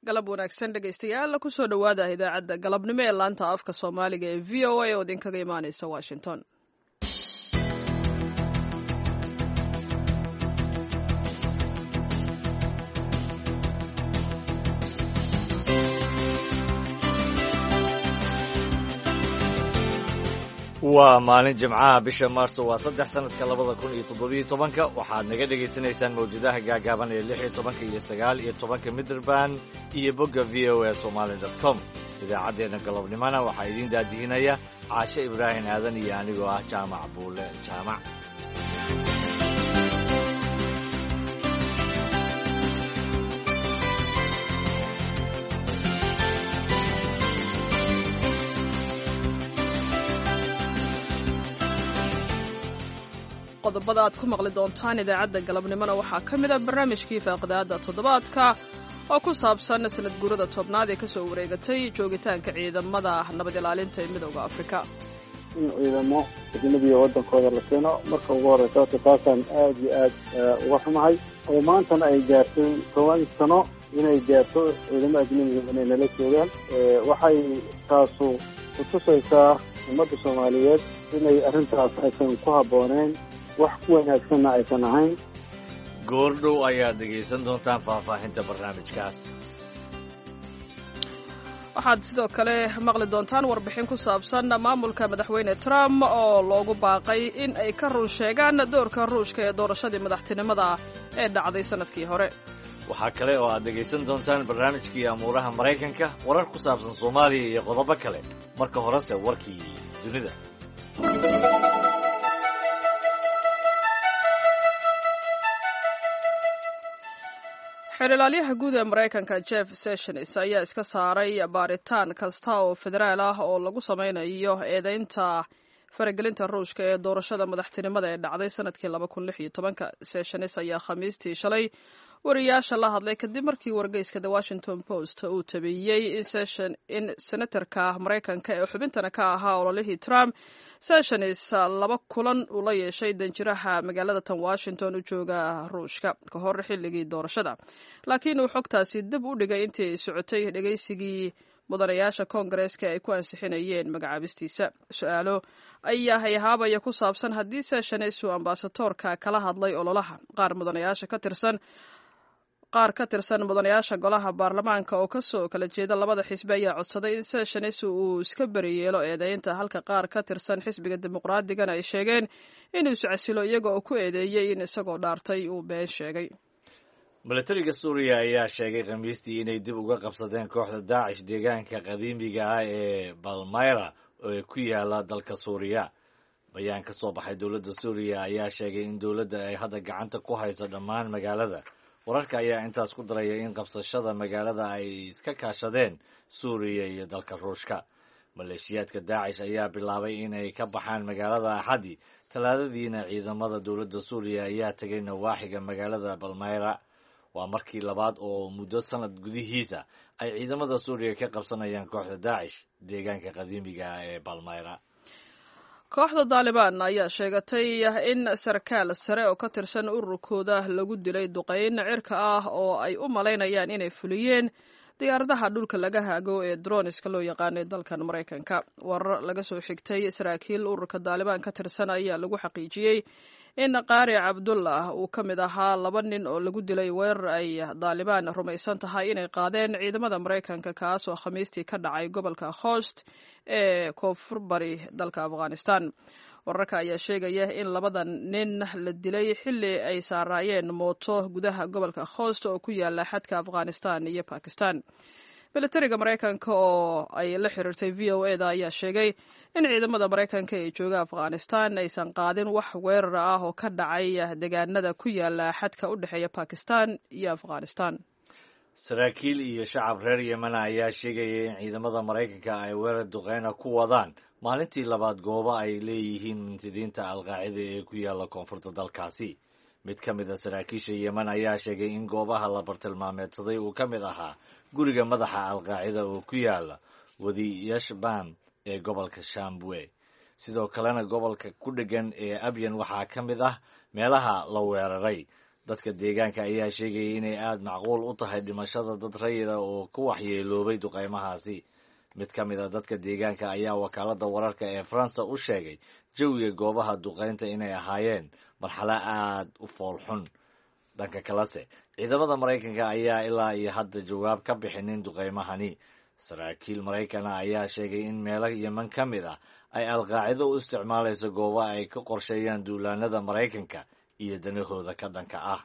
galab wanaagsan dhegaystayaal kusoo dhowaada idaacadda galabnimo ee laanta afka soomaaliga ee v o a oo idinkaga imaaneysa washington waa maalin jimcaha bisha maarso waa saddex sanadka labada kun iyo toddobiyo tobanka waxaad naga dhagaysanaysaan mawjadaha gaagaaban ee lix iyo tobanka iyo sagaal iyo tobanka midrband iyo bogga v o a somaali dot com idaacaddeenna galabnimona waxaa idiin daadihinaya caashe ibraahim aadan iyo anigoo ah jaamac buule jaamac qodobada aad ku maqli doontaan idaacadda galabnimona waxaa ka mid a barnaamijkii faaqidaada toddobaadka oo ku saabsan sanad guurada tobnaad ee kasoo wareegatay joogitaanka ciidamada nabad ilaalinta ee midooda afrika in ciidamo ajnabiga waddankooda la keeno marka ugu horeysa horta taasaan aad iyo aad uga xumahay oo maantana ay gaartay toban sano inay gaarto ciidamo ajnabiga inay nala joogaan waxay taasu kutusaysaa ummadda soomaaliyeed inay arrintaas aysan ku habbooneen wax ku wanaagsanna aysan ahayn goordhow ayaad dhegaysan doontaan faahfaahinta barnaamijkaas waxaad sidoo kale maqli doontaan warbixin ku saabsan maamulka madaxweyne trump oo loogu baaqay in ay ka run sheegaan doorka ruushka ee doorashadii madaxtinimada ee dhacday sannadkii hore waxaa kale oo aad dhegaysan doontaan barnaamijkii amuuraha maraykanka warar ku saabsan soomaaliya iyo qodobo kale marka horese warkii dunida xeelilaalyaha guud ee maraykanka jeff sessions ayaa iska saaray baaritaan kasta oo federaal ah oo lagu sameynayo eedeynta faragelinta ruushka ee doorashada madaxtinimada ee dhacday sanadkii laba kun lix iyo tobanka sessions ayaa khamiistii shalay wariyaasha la hadlay kadib markii wargeyska the washington post uu tabeeyey in senatarka maraykanka ee xubintana ka ahaa ololihii trump sessions laba kulan uu la yeeshay danjiraha magaalada tan washington u jooga ruushka ka hor xilligii doorashada laakiin uu xogtaasi dib u dhigay intii ay socotay dhegaysigii mudanayaasha koongareeska ay ku ansixinayeen magacaabistiisa su-aalo ayaa hayhaabaya ku saabsan haddii sessions uu ambasadoorka kala hadlay ololaha qaar mudanayaasha ka tirsan qaar ka tirsan mudanayaasha golaha baarlamaanka oo kasoo kala jeeda labada xisbi ayaa codsaday in sessions uu iska beriyeelo eedeynta halka qaar ka tirsan xisbiga dimuqraadigana ay sheegeen inuu iscasilo iyaga oo ku eedeeyey in isagoo dhaartay uu been sheegay milatariga suuriya ayaa sheegay khamiistii inay dib uga qabsadeen kooxda daacish deegaanka qadiimiga ah ee balmayra ee ku yaala dalka suuriya bayaan ka soo baxay dowladda suuriya ayaa sheegay in dowladda ay hadda gacanta ku hayso dhammaan magaalada wararka ayaa intaas ku daraya in qabsashada magaalada ay iska kaashadeen suuriya iyo dalka ruushka maleeshiyaadka daacish ayaa bilaabay inay ka baxaan magaalada axaddi talaadadiina ciidamada dowladda suuriya ayaa tegay nawaaxiga magaalada balmayra waa markii labaad oo muddo sanad gudihiisa ay ciidamada suuriya ka qabsanayaan kooxda daacish deegaanka qadiimiga ah ee balmayra kooxda daalibaan ayaa sheegatay in sarkaal sare oo ka tirsan ururkooda lagu dilay duqeyn cirka ah oo ay u malaynayaan inay fuliyeen diyaaradaha dhulka laga haago ee droniska loo yaqaanay dalkan maraykanka warar laga soo xigtay saraakiil ururka daalibaan ka tirsan ayaa lagu xaqiijiyey in qaari cabdullah uu ka mid ahaa laba nin oo lagu dilay weerar ay daalibaan rumaysan tahay inay qaadeen ciidamada maraykanka kaas oo khamiistii ka dhacay gobolka khost ee koonfur bari dalka afghanistan wararka ayaa sheegaya in labada nin la dilay xilli ay saaraayeen mooto gudaha gobolka khost oo ku yaala xadka afghanistan iyo bakistan militariga maraykanka oo ay la xiriirtay v o e da ayaa sheegay in ciidamada maraykanka ee jooga afghanistan aysan qaadin wax weerar ah oo ka dhacay deegaanada ku yaala xadka u dhexeeya bakistan iyo afghanistan saraakiil iyo shacab reer yemena ayaa sheegaya in ciidamada maraykanka ay weerar duqeyna ku wadaan maalintii labaad goobo ay leeyihiin mintidiinta alqaacida ee ku yaala koonfurta dalkaasi mid ka mid a saraakiisha yemen ayaa sheegay in goobaha la bartilmaameedsaday uu ka mid ahaa guriga madaxa alqaacida oo ku yaala wadi yashbam ee gobolka shambwe sidoo kalena gobolka ku dhegan ee abyan waxaa ka mid ah meelaha la weeraray dadka deegaanka ayaa sheegayay inay aada macquul u tahay dhimashada dad rayida oo ku waxyeeloobay duqaymahaasi mid ka mid a dadka deegaanka ayaa wakaaladda wararka ee faransa u sheegay jawiga goobaha duqaynta inay ahaayeen marxalo aada u foolxun dhanka kalese ciidamada maraykanka ayaa ilaa iyo hadda jawaab ka bixinin duqaymahani saraakiil maraykana ayaa sheegay in meelo yeman ka mid ah ay alqaacido u isticmaalayso gooba ay ka qorsheeyaan duulaanada maraykanka iyo danahooda ka dhanka ah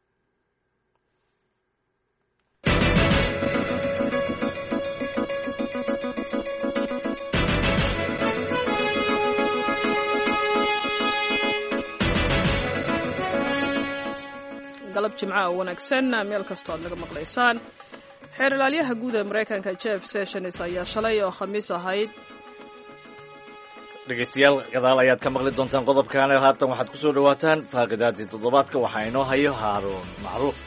galab jimca oo wanaagsan meel kastoo aad naga maqlaysaan xeer ilaalyaha guud ee maraykanka jeff sessions ayaa shalay oo khamiis ahayd dhegeystayaal gadaal ayaad ka maqli doontaan qodobkan haatan waxaad ku soo dhawaataan faaqidaadii toddobaadka waxaa inoo hayo haaruun macruuf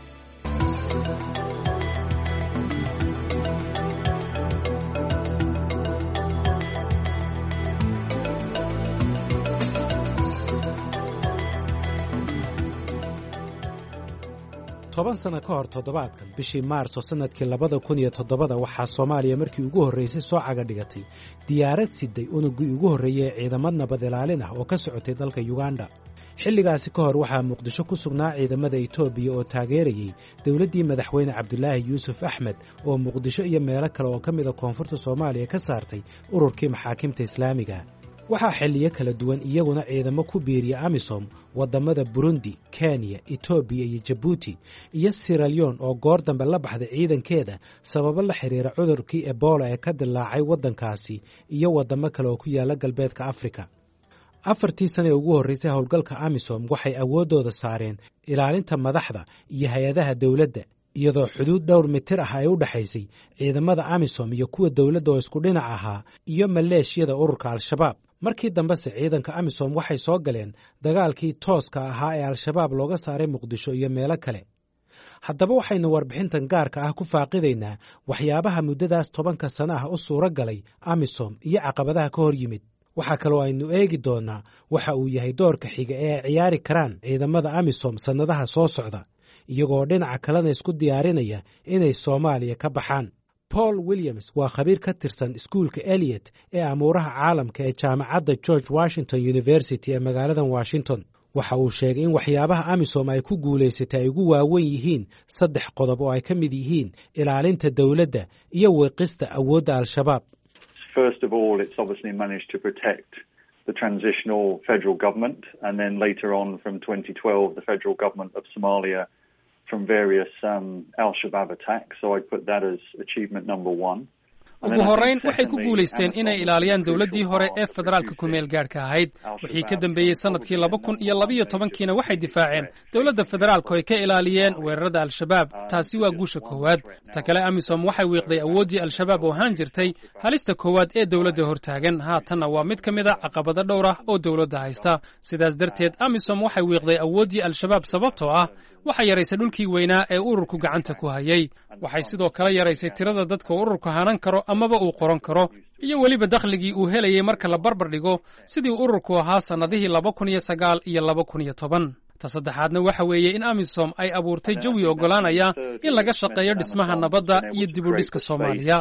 toban sano ka hor toddobaadkan bishii maarso sannadkii labada kun iyo toddobada waxaa soomaaliya markii ugu horraysay soo caga dhigatay diyaarad siday unugii ugu horreeyey ee ciidamad nabad ilaalin ah oo ka socotay dalka yuganda xilligaasi ka hor waxaa muqdisho ku sugnaa ciidamada etoobiya oo taageerayey dowladdii madaxweyne cabdulaahi yuusuf axmed oo muqdisho iyo meelo kale oo ka mida koonfurta soomaaliya ka saartay ururkii maxaakimta islaamiga waxaa xilliyo kala duwan iyaguna ciidamo ku biiriya amisom waddamada burundi kenya etoobiya iyo jabuuti iyo siralyon oo goor dambe la baxday ciidankeeda sababo la xiriira cudurkii ebola ee ka dilaacay waddankaasi iyo waddamo kale oo ku yaala galbeedka afrika afartii sane ee ugu horraysay howlgalka amisom waxay awooddooda saareen ilaalinta madaxda iyo hay-adaha dowladda iyadoo xuduud dhowr mitir ah ay u dhexaysay ciidamada amisom iyo kuwa dowladda oo isku dhinac ahaa iyo maleeshiyada ururka al-shabaab markii dambese ciidanka amisom waxay soo galeen dagaalkii tooska ahaa ee al-shabaab looga saaray muqdisho iyo meelo kale haddaba waxaynu warbixintan gaarka ah ku faaqidaynaa waxyaabaha muddadaas tobanka sano ah u suuro galay amisom iyo caqabadaha ka hor yimid waxaa kaloo aynu eegi doonnaa waxa uu yahay doorka xiga ee ay ciyaari karaan ciidamada amisom sannadaha soo socda iyagoo dhinaca kalena isku diyaarinaya inay soomaaliya ka baxaan paul williams waa khabiir ka tirsan iskuulka eliot ee amuuraha caalamka ee jaamacadda george washington university ee magaaladan washington waxa uu sheegay in waxyaabaha amisom ay ku guulaysatay ay ugu waawen yihiin saddex qodob oo ay ka mid yihiin ilaalinta dowladda iyo wiiqista awoodda al-shabaab First of all, it's obviously managed to protect the transitional federal government, and then later on from 2012, the federal government of Somalia from various um, Al Shabaab attacks. So I'd put that as achievement number one. ugu horrayn waxay ku guulaysteen inay ilaaliyaan dowladdii hore ee federaalka ku-meel gaadhka ahayd wixii ka dambeeyey sannadkii laba kun iyo labiyo tobankiina waxay difaaceen dowladda federaalku ay ka ilaaliyeen weerarada al-shabaab taasi waa guusha koowaad ta kale amisom waxay wiiqday awooddii al-shabaab oo ahaan jirtay halista koowaad ee dowladda hortaagan haatanna waa mid ka mid a caqabado dhowr ah oo dowladda haysta sidaas darteed amisom waxay wiiqday awooddii al-shabaab sababtoo ah waxay yaraysay dhulkii weynaa ee ururku gacanta ku hayay waxay sidoo kale yaraysay tirada dadka ururku hanan karo amaba uu qoran karo iyo weliba dakhligii uu helayay marka la barbar dhigo sidii ururku ahaa sannadihii laba kun iyo sagaal iyo laba kun iyo toban ta saddexaadna waxa weeye in amisom ay abuurtay jawi oggolaanaya in laga shaqeeyo dhismaha nabadda iyo dib u dhiska soomaaliya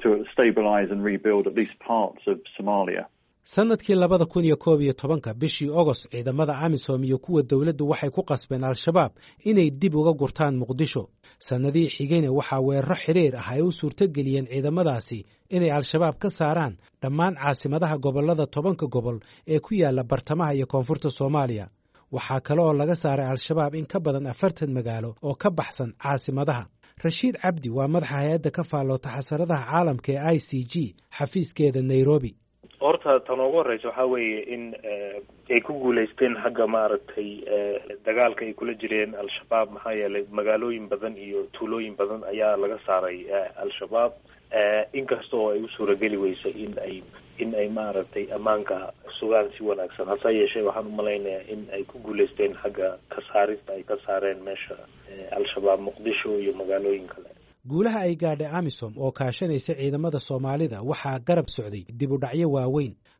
sannadkii labada kun iyo koob iyo tobanka bishii ogost ciidamada amisom iyo kuwa dowladdu waxay ku qasbeen al-shabaab inay dib uga gurtaan muqdisho sannadihii xigayna waxaa weeraro xidhiir ah ay u suurtogeliyeen ciidamadaasi inay al-shabaab ka saaraan dhammaan caasimadaha gobollada tobanka gobol ee ku yaala bartamaha iyo koonfurta soomaaliya waxaa kale oo laga saaray al-shabaab in ka badan afartan magaalo oo ka baxsan caasimadaha rashiid cabdi waa madaxa hay-adda ka faalloota xasaradaha caalamka ee i c g xafiiskeeda nairobi horta tan ugu horeysa waxaa weeye in ay ku guulaysteen xagga maaragtay dagaalka ay kula jireen al-shabaab maxaa yeelay magaalooyin badan iyo tuulooyin badan ayaa laga saaray al-shabaab inkasta oo ay u suurageli weysay in ay in ay maaragtay ammaanka sugaan si wanaagsan hase yeeshee waxaan umalaynayaa in ay ku guulaysteen xagga ka saarista ay ka saareen meesha al-shabaab muqdisho iyo magaalooyin kale guulaha ay gaadhay amisom oo kaashanaysa ciidamada soomaalida waxaa garab socday dib u dhacyo waaweyn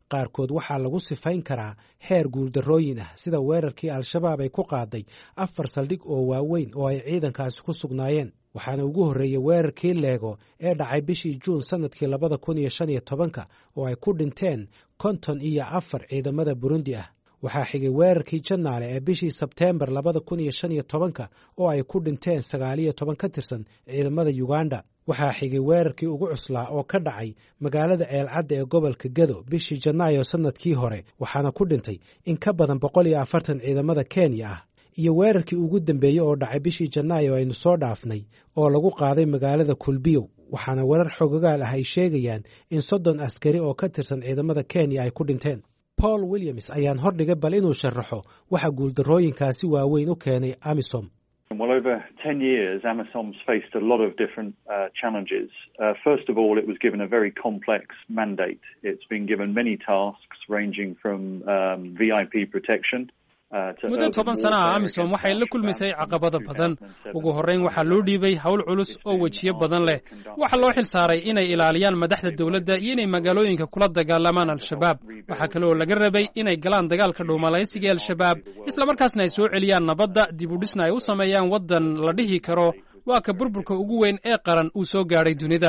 qaarkood waxaa lagu sifayn karaa heer guuldarrooyin ah sida weerarkii al-shabaab ay ku qaaday afar saldhig oo waaweyn oo ay ciidankaasi ku sugnaayeen waxaana ugu horreeyey weerarkii leego ee dhacay bishii juun sannadkii labada kun iyo shan iyo tobanka oo ay ku dhinteen konton iyo afar ciidamada burundi ah waxaa xigay weerarkii janaale ee bishii sebteembar labada kun iyo shan iyo tobanka oo ay ku dhinteen sagaal iyo toban ka tirsan ciidamada yuganda waxaa xigay weerarkii ugu cuslaa oo ka dhacay magaalada ceelcadda ee gobolka gedo bishii janaayo sannadkii hore waxaana ku dhintay in ka badan boqol iyo afartan ciidamada kenya ah iyo weerarkii ugu dambeeyey oo dhacay bishii janaayo aynu soo dhaafnay oo lagu qaaday magaalada kulbiyow waxaana warar xogogaal ah ay sheegayaan in soddon askari oo ka tirsan ciidamada kenya ay ku dhinteen paul williams ayaan hordhigay bal inuu sharaxo waxa guuldarrooyinkaasi waaweyn u keenay amisom Well, over 10 years, AMISOM's faced a lot of different uh, challenges. Uh, first of all, it was given a very complex mandate. It's been given many tasks ranging from um, VIP protection muddo toban sana ah amisom waxay la kulmaysay caqabado badan ugu horrayn waxaa loo dhiibay howl culus oo wejiyo badan leh waxaa loo xil saaray inay ilaaliyaan madaxda dowladda iyo inay magaalooyinka kula dagaalamaan al-shabaab waxaa kale oo laga rabay inay galaan dagaalka dhuumalaysiga al-shabaab islamarkaasna ay soo celiyaan nabadda dib u dhisna ay u sameeyaan waddan la dhihi karo waa ka burburka ugu weyn ee qaran uu soo gaadhay dunida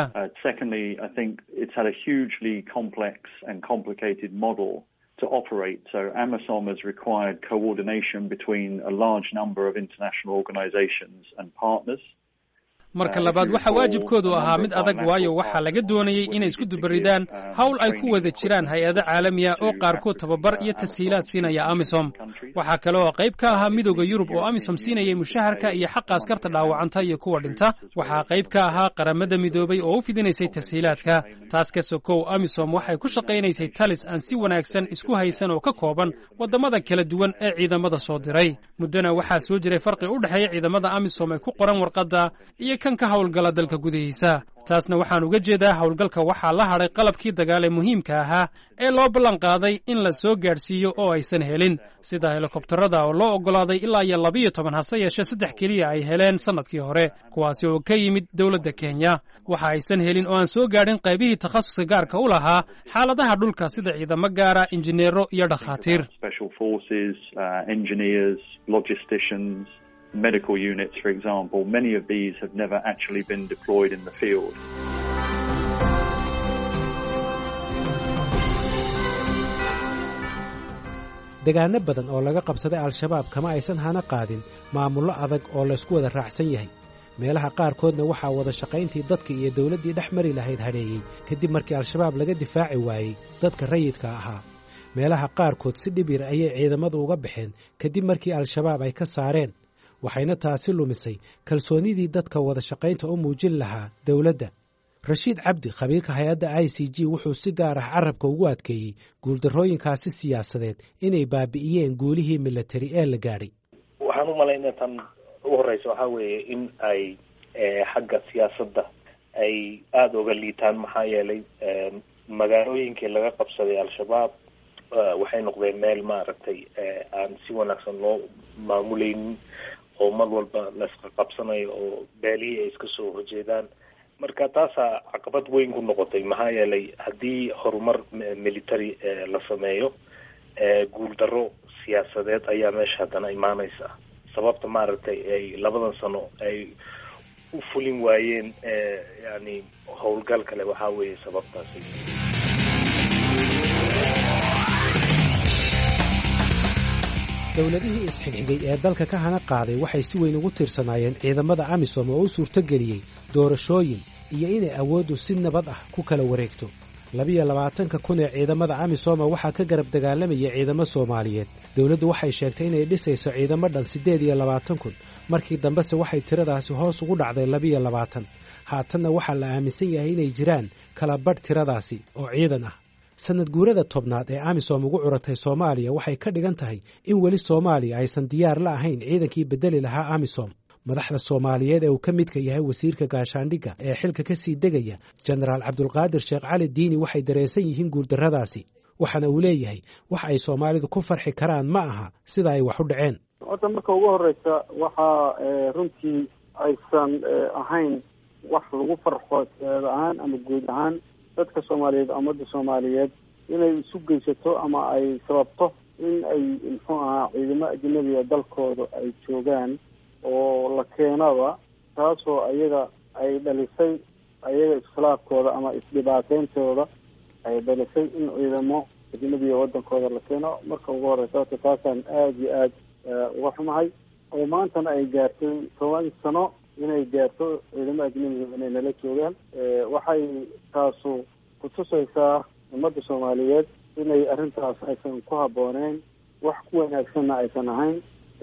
to operate. So AMISOM has required coordination between a large number of international organizations and partners. marka labaad waxaa waajibkoodu ahaa mid adag waayo waxaa laga doonayey inay isku dubaridaan howl ay ku wada jiraan hay-ado caalamiya oo qaarkood tababar iyo tashiilaad siinaya amisom waxaa kale oo qayb ka ahaa midooda yurub oo amisom siinayay mushaharka iyo xaqa askarta dhaawacanta iyo kuwa dhinta waxaa qayb ka ahaa qaramada midoobay oo u fidinaysay tashiilaadka taas ka sokow amisom waxay ku shaqaynaysay talis aan si wanaagsan isku haysan oo ka kooban waddamada kala duwan ee ciidamada soo diray muddona waxaa soo jiray farqi u dhexeeya ciidamada amisom ee ku qoran warqadda iyo kan ka howlgala dalka gudihiisa taasna waxaan uga jeedaa howlgalka waxaa la hadhay qalabkii dagaal ee muhiimka ahaa ee loo ballan qaaday in la soo gaadhsiiyo oo aysan helin sida helikobtarada oo loo oggolaaday ilaa iyo labiyo toban hase yeeshee saddex keliya ay heleen sannadkii hore kuwaasi oo ka yimid dowladda kenya waxa aysan helin oo aan soo gaadhin qaybihii takhasuska gaarka u lahaa xaaladaha dhulka sida ciidamo gaara injineero iyo dhakhaatiir medical units, for example, many of these have never actually been deployed in the field. degaano badan oo laga qabsaday al-shabaab kama aysan hana qaadin maamullo adag oo laysku wada raacsan yahay meelaha qaarkoodna waxaa wada shaqayntii dadka iyo dowladdii dhex mari lahayd hadheeyey kadib markii al-shabaab laga difaaci waayey dadka rayidka ahaa meelaha qaarkood si dhib yar ayay ciidamadu uga baxeen kadib markii al-shabaab ay ka saareen waxayna taasi lumisay kalsoonidii dadka wada shaqaynta u muujin lahaa dowladda rashiid cabdi khabiirka hay-adda i c g wuxuu si gaar ah carabka ugu adkeeyey guuldarrooyinkaasi siyaasadeed inay baabi'iyeen guulihii milatari ee la gaadhay waxaan u malaynaa tan ugu horeysa waxaa weeye in ay xagga siyaasadda ay aada uga liitaan maxaa yeelay magaalooyinkii laga qabsaday al-shabaab waxay noqdeen meel maaragtay aan si wanaagsan loo maamuleynin oo mar walba laisqa qabsanayo oo beelihii ay iska soo horjeedaan marka taasaa caqabad weyn ku noqotay maxaa yeelay haddii horumar military la sameeyo guuldarro siyaasadeed ayaa meesha haddana imaaneysa sababta maaragtay ay labadan sano ay u fulin waayeen yani howlgal kale waxaa weeye sababtaasi dowladihii isxigxigay ee dalka ka hana qaaday waxay si weyn ugu tiirsanaayeen ciidamada amisom oo u suurtogeliyey doorashooyin iyo inay awooddu si nabad ah ku kala wareegto labiyo labaatanka kun ee ciidamada amisoma waxaa ka garab dagaalamaya ciidamo soomaaliyeed dowladdu waxay sheegtay inay dhisayso ciidamo dhan siddeed iyo labaatan kun markii dambese waxay tiradaasi hoos ugu dhacday labiyo labaatan haatanna waxaa la aaminsan yahay inay jiraan kala badh tiradaasi oo ciidan ah sanad guurada tobnaad ee amisom ugu curatay soomaaliya waxay ka dhigan tahay in weli soomaaliya aysan diyaar la ahayn ciidankii bedeli lahaa amisom madaxda soomaaliyeed ee uu ka midka yahay wasiirka gaashaandhigga ee xilka ka sii degaya jenaraal cabdulqaadir sheekh cali diini waxay dareensan yihiin guuldarradaasi waxaana uu leeyahay wax ay soomaalidu ku farxi karaan ma aha sida ay wax u dhaceen horta marka ugu horeysa waxaa runtii aysan ahayn wax lagu farxo seed ahaan ama guud ahaan dadka soomaaliyeed ummadda soomaaliyeed inay isu geysato ama ay sababto in ay muxuu ahaa ciidamo ajnabiga dalkooda ay joogaan oo la keenaba taasoo ayaga ay dhalisay ayaga iskhilaafkooda ama isdhibaateyntooda ay dhalisay in ciidamo ajnabiga wadankooda la keeno marka ugu horeysa horta taasaan aada iyo aada uga xumahay oo maantana ay gaartay toban sano inay gaarto ciidamo ajnabiga inay nala joogaan waxay taasu kutusaysaa ummadda soomaaliyeed inay arrintaas aysan ku habbooneyn wax ku wanaagsanna aysan ahayn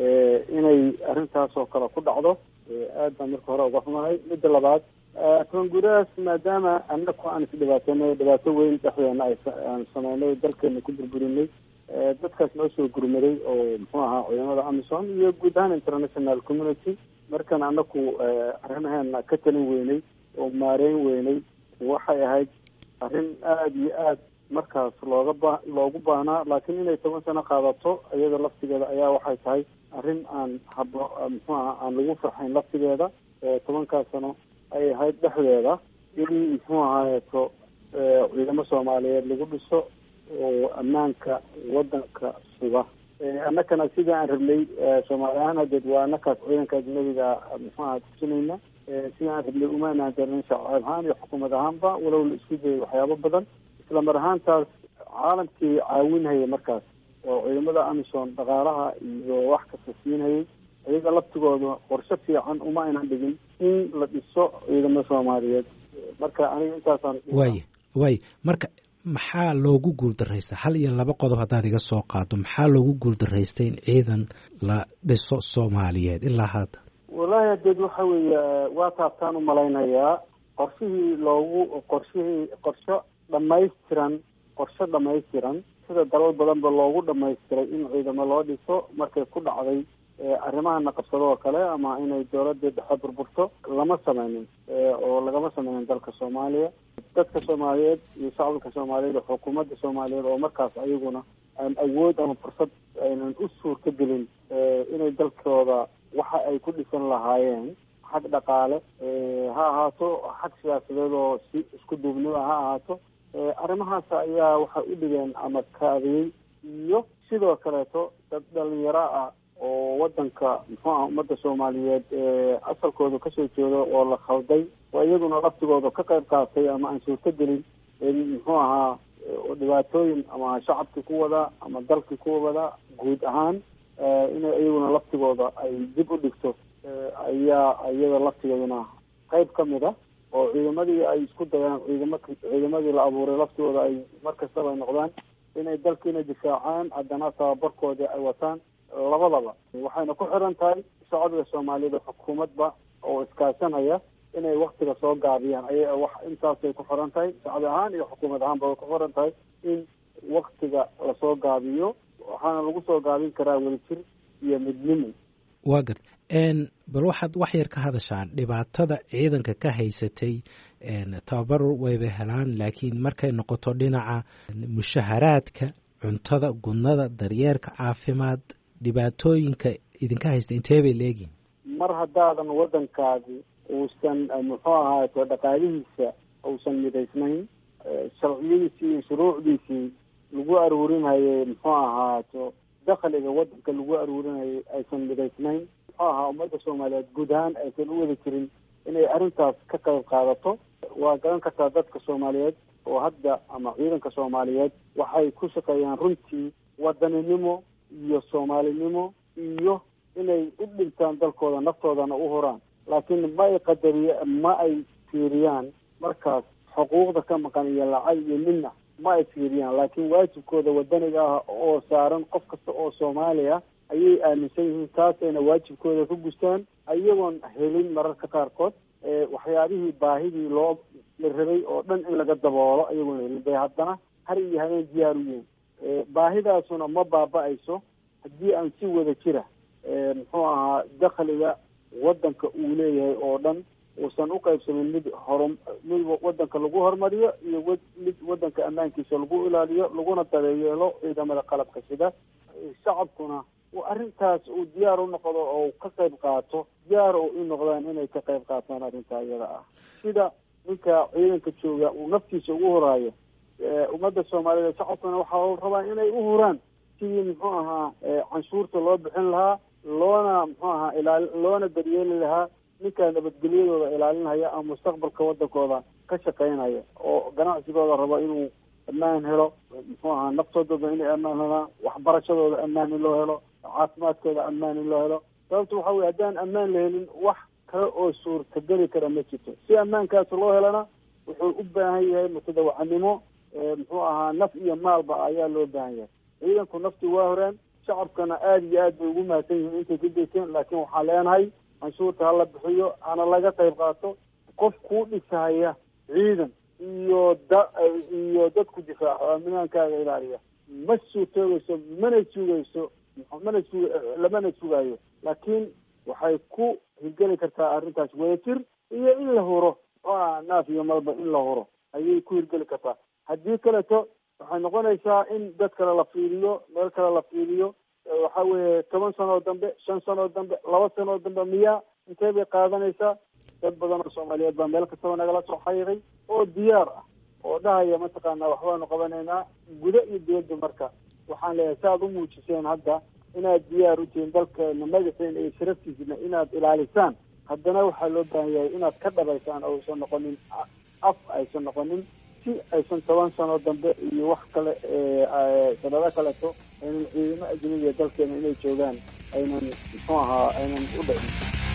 inay arrintaas oo kale ku dhacdo aad baan marka hore uga xumahay midda labaad koonguraas maadaama anaku aan isdhibaateynay dhibaato weyn dhexdeena aan sameynay dalkeena ku burburinay dadkaas noo soo gurmaday oo muxuu ahaa ciidamada amison iyo guud ahaan international community markan anaku arrimaheena ka talin weynay oo maareyn weynay waxay ahayd arrin aada iyo aad markaas looga ba loogu baahnaa laakiin inay toban sano qaadato iyada laftigeeda ayaa waxay tahay arrin aan habo muxuu aha aan lagu farxayn laftigeeda tobankaas sano ay ahayd dhexdeeda in muxuu ahaayeeto ciidamo soomaaliyeed lagu dhiso oo ammaanka wadanka suga annakana sidii aan rabnay soomaali ahaan hadeed waa annakaas ciidanka ajnabiga muxuu aha tusinayna sidii aan rabnay umaanaan darin shacab ahaan iyo xukuumad ahaanba walow la isku dayay waxyaabo badan isla mar ahaantaas caalamkii caawinhaya markaas oo ciidamada amison dhaqaalaha iyo wax kasta siinhayay iyaga laftigooda qorshe fiican uma aynan dhigin in la dhiso ciidamada soomaaliyeed marka aniga intaasaan waaya waaya marka maxaa loogu guuldaraysta hal iyo laba qodob haddaad iga soo qaado maxaa loogu guuldaraystay in ciidan la dhiso soomaaliyeed ilaa hadda wallaahi hadeed waxa weeye waa taabtaan umalaynayaa qorshihii loogu qorshihii qorsho dhamaystiran qorshe dhamaystiran sida dalal badanba loogu dhamaystiray in ciidamo loo dhiso markay ku dhacday arrimahana qabsado oo kale ama inay dowladii dhexe burburto lama sameynin oo lagama sameynin dalka soomaaliya dadka soomaaliyeed iyo shacabka soomaaliyeed iyo xukuumadda soomaaliyeed oo markaas ayaguna aan awood ama fursad aynan u suurta gelin inay dalkooda waxa ay ku dhisan lahaayeen xag dhaqaale ha ahaato xag siyaasadeed oo si isku duubnimo ha ahaato arrimahaas ayaa waxay u dhigeen ama kaadiyey iyo sidoo kaleeto dad dhalinyaro ah oo wadanka muxuu aha ummadda soomaaliyeed asalkooda kasoo jeedo oo la khalday oo iyaguna laftigooda ka qayb qaatay ama aan suurto gelin muxuu ahaa dhibaatooyin ama shacabkii ku wada ama dalkii ku wada guud ahaan inay iyaguna laftigooda ay dib u dhigto ayaa iyada laftigeeduna qayb ka mid a oo ciidamadii ay isku dayaan ciidama ciidamadii la abuuray laftigooda ay mar kastaba ay noqdaan inay dalkiina difaacaan haddana tababarkoodii ay wataan labadaba waxayna ku xiran tahay shacabka soomaaliyeed oo xukuumadba oo iskaashanaya inay waktiga soo gaabiyaan ay wax intaasay ku xiran tahay shacbi ahaan iyo xukuumad ahaanba way ku xiran tahay in waktiga lasoo gaabiyo waxaana lagu soo gaabin karaa wadajir iyo midnimo waa gart bal waxaad wax yar ka hadashaan dhibaatada ciidanka ka haysatay tababar wayba helaan laakiin markay noqoto dhinaca mushaharaadka cuntada gudnada daryeerka caafimaad dhibaatooyinka idinka haysta intee bay leegihin mar haddaadan waddankaadi uusan muxuu ahaato dhaqaalihiisa uusan midaysnayn sharciyadiisii iyo shuruucdiisii lagu aruurinayay muxuu ahaato dakhliga waddanka lagu aruurinayay aysan midaysnayn muxuu ahaa ummadda soomaaliyeed guud ahaan aysan u wada jirin inay arrintaas ka qayb qaadato waa garan kartaa dadka soomaaliyeed oo hadda ama ciidanka soomaaliyeed waxay ku shaqeeyaan runtii wadaninimo iyo soomaalinimo iyo inay u dhintaan dalkooda naftoodana u huraan laakiin ma ay qadariya ma ay fiiriyaan markaas xuquuqda ka maqan iyo lacag iyo midna ma ay fiiriyaan laakiin waajibkooda wadaniga ah oo saaran qof kasta oo soomaaliya ayay aaminsan yihiin taasayna waajibkooda ka gustaan iyagoon helin mararka qaarkood waxyaabihii baahidii loo la rabay oo dhan in laga daboolo iyagoon helin bay haddana har iyo habeen diyaar u yihiin baahidaasuna ma baaba-ayso haddii aan si wada jira muxuu ahaa dakhliga waddanka uu leeyahay oo dhan uusan u qaybsamin mid hor mid waddanka lagu horumariyo iyo mid waddanka ammaankiisa lagu ilaaliyo laguna dabeyeelo ciidamada qalabka sida shacabkuna arrintaas uu diyaar u noqdo oo ka qayb qaato diyaar oo u noqdaan inay ka qayb qaataan arrintaa iyada ah sida ninka ciidanka jooga uu naftiisa ugu horaayo ummadda soomaaliyeed shacabkana waxaa la rabaa inay u huraan sidii muxuu ahaa canshuurta loo bixin lahaa loona muxuu ahaa ilaali loona daryeeli lahaa ninkaa nabadgelyadooda ilaalinhaya ama mustaqbalka wadankooda ka shaqeynaya oo ganacsigooda rabo inuu ammaan helo muxuu ahaa naftoodooda inay ammaan helaan waxbarashadooda ammaan in loo helo caafimaadkooda ammaan in loo helo sababta waxa weye haddaan ammaan la helin wax kale oo suurtageli kara ma jirto si ammaankaas loo helana wuxuu u baahan yahay mutadawacanimo muxuu ahaa naf iyo maalba ayaa loo baahan yahay ciidanku naftii waa horeen shacabkana aada iyo aad bay ugu mahadsan yihiin intay ka geysteen laakiin waxaan leenahay canshuurta hala bixiyo hana laga qayb qaato qof kuu dhisahaya ciidan iyo da iyo dadku difaaco amnaankaaga ilaaliya ma suurtoogeyso mana sugayso mana sug lamana sugayo laakiin waxay ku hirgeli kartaa arrintaas wadajir iyo in la huro a naaf iyo malba in la huro ayay ku hirgeli kartaa haddii kaleto waxay noqonaysaa in dad kale la fiiriyo meel kale la fiiriyo waxa weeye toban sanoo dambe shan sanoo dambe laba sanoo dambe miyaa intee bay qaadanaysaa dad badan oo soomaaliyeed baa meel kastaba nagala soo xayiray oo diyaar ah oo dhahaya mataqaanaa waxbaanu qabanaynaa gudo iyo dibadda marka waxaan leeyahay si aad u muujiseen hadda inaad diyaar u tihiin dalkeena magaceena iyo sharaftiisna inaad ilaalisaan haddana waxaa loo baahan yahay inaad ka dhabaysaan oo aysan noqonin af aysan noqonin si aysan toban sano dambe iyo wax kale sanado kaleto aynan ciidamo ajnabiga dalkeena inay joogaan aynan muxuu ahaa aynan u dhicin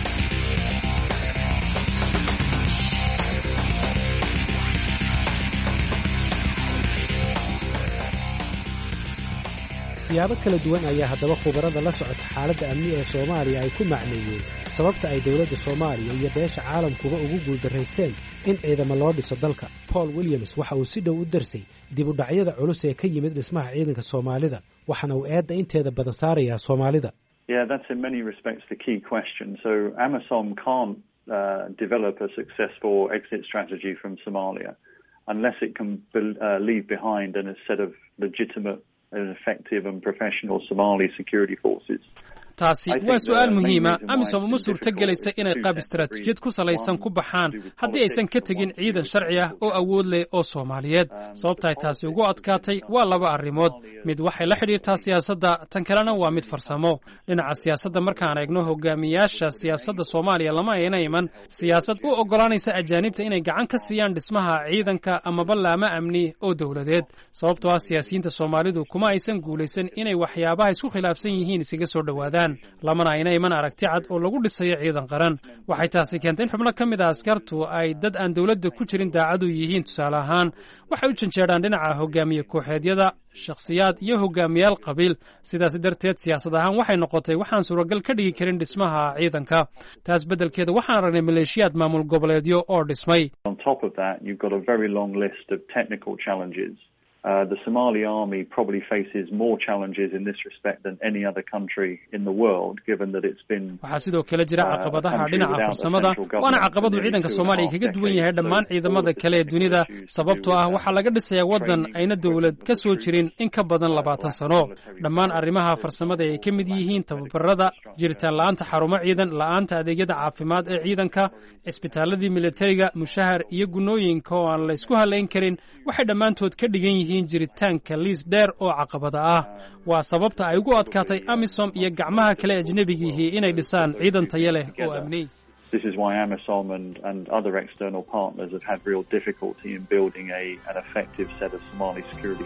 siyaabo kala duwan ayaa haddaba khubarada la socota xaaladda amni ee soomaaliya ay ku macneeyeen sababta ay dowladda soomaaliya iyo beesha caalamkuba ugu guuldaraysteen in ciidamo loo dhiso dalka paul williams waxa uu si dhow u darsay dib u dhacyada culus ee ka yimid dhismaha ciidanka soomaalida waxaana uu eedda inteeda badan saarayaa soomaalida Yeah, that's in many respects the key question. So AMISOM can't uh, develop a successful exit strategy from Somalia unless it can be- uh, leave behind a set of legitimate and effective and professional Somali security forces. taasi waa su-aal muhiima amisom uma suurto gelaysa inay qaab istaraatiijiyad ku salaysan ku baxaan haddii aysan ka tegin ciidan sharci ah oo awood leh oo soomaaliyeed sababtaay taasi ugu adkaatay waa laba arrimood mid waxay la xidhiirtaa siyaasadda tan kalena waa mid farsamo dhinaca siyaasadda markaan eegno hogaamiyaasha siyaasadda soomaaliya lama ayna iman siyaasad u oggolaanaysa ajaanibta inay gacan ka siiyaan dhismaha ciidanka amaba laama amni oo dowladeed sababtoo ah siyaasiyiinta soomaalidu kuma aysan guulaysan inay waxyaabaha isku khilaafsan yihiin isaga soo dhowaadaan lamana ayna iman aragti cad oo lagu dhisayo ciidan qaran waxay taasi keentay in xubno ka mid a askartu ay dad aan dowladda ku jirin daacadu yihiin tusaale ahaan waxay u janjeedhaan dhinaca hogaamiye kooxeedyada shakhsiyaad iyo hogaamiyaal qabiil sidaas darteed siyaasad ahaan waxay noqotay waxaan suuragal ka dhigi karin dhismaha ciidanka taas beddelkeeda waxaan aragnay maleeshiyaad maamul goboleedyo oo dhismay On top of that, you've got a very long list of technical challenges. Uh, the Somali army probably faces more challenges in this respect than any other country in the world, given that it's been waxaa sidoo kale jira Uh, caqabadaha country dhinaca without a farsamada central government waana for caqabadu nearly ciidanka two and a soomaaliya half kaga duwan yahay decades. dhammaan So ciidamada all of kale ee the dunida technical issues to sababtoo do ah with waxaa that, laga dhisayaa waddan training, ayna dowlad equipment ka soo of the jirin troops, in ka badan uh, labaatan lack of sano military dhammaan support, arrimaha for farsamada ay ka mid example, yihiin lack of medical tababarada infrastructure, jiritaan la'aanta xarumo ciidan la'aanta adeegyada caafimaad ee ciidanka cisbitaaladii militariga mushahar iyo gunooyinka oo aan la isku halayn karin waxay dhammaantood ka dhigan yihiin jiritaanka liis dheer oo caqabada ah waa sababta ay ugu adkaatay amisom iyo gacmaha kale ajnebigihii inay dhisaan ciidan tayo leh oo amni This is why AMISOM and, and other external partners have had real difficulty in building a, an effective set of Somali security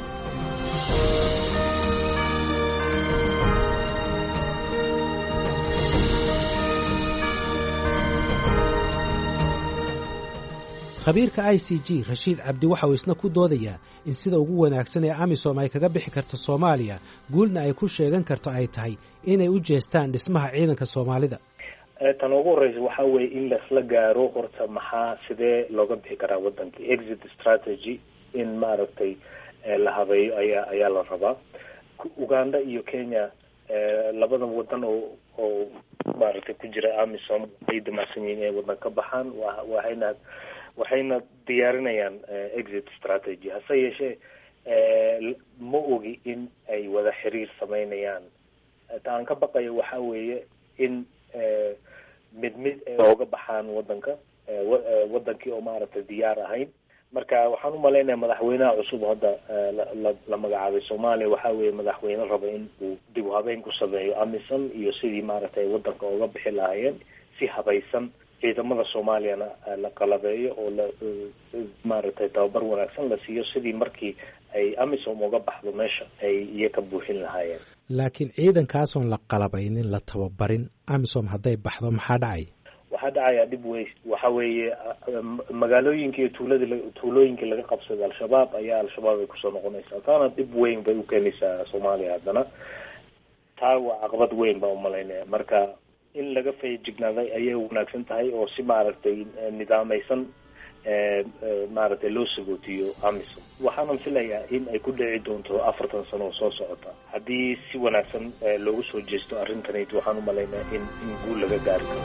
forces. khabiirka i c g rashiid cabdi waxa uu isna ku doodayaa in sida ugu wanaagsan ee amisom ay kaga bixi karto soomaaliya guulna ay ku sheegan karto ay tahay inay u jeestaan dhismaha ciidanka soomaalida tan ugu horeysa waxa weeye in laisla gaaro horta maxaa sidee looga bixi karaa wadanka exit strategy in maaragtay eh, la habeeyo ayaa ayaa la rabaa Ku- uganda iyo kenya eh, labadan wadan oo oo maaragtay ku jira amisom ay damacsan yihiin inay wadan ka baxaan wa- waxayna waxayna diyaarinayaan eh, exit strategy hase yeeshee eh, l- ma ogi in ay wada xiriir sameynayaan ta aan ka baqayo waxa weeye in eh, mid mid ay ooga baxaan wadanka eh, wa- eh, wadankii oo maaragtay diyaar ahayn marka waxaan umalaynaya madaxweynaha cusub hadda la la magacaabay soomaaliya waxa weeye madaxweyne raba in uu dib u habeyn ku sameeyo amisom iyo sidii maaragtay wadanka uga bixi lahaayeen si habaysan ciidamada soomaaliyana la qalabeeyo oo la maaragtay tababar wanaagsan la siiyo sidii markii ay amisom uga baxdo meesha ay iyaga buuxin lahaayeen laakiin ciidankaasoon la qalabaynin la tababarin amisom hadday baxdo maxaa dhacaya waxaa dhacaya dhib wey waxa weeye magaalooyinka iyo tuuladi tuulooyinkii laga qabsaday al-shabaab ayaa al-shabaab ay kusoo noqonaysaa taana dhib weyn bay ukeenaysaa soomaaliya haddana taa waa caqabad weyn baa umalaynaya marka in laga feejignaaday ayay wanaagsan tahay oo si maaragtay nidaameysan maaragtay loo sagootiyo amisom waxaanan filayaa in ay ku dhici doonto afartan sano oo soo socota haddii si wanaagsan loogu soo jeesto arrintanayt waxaan umalaynaya in in guul laga gaari karo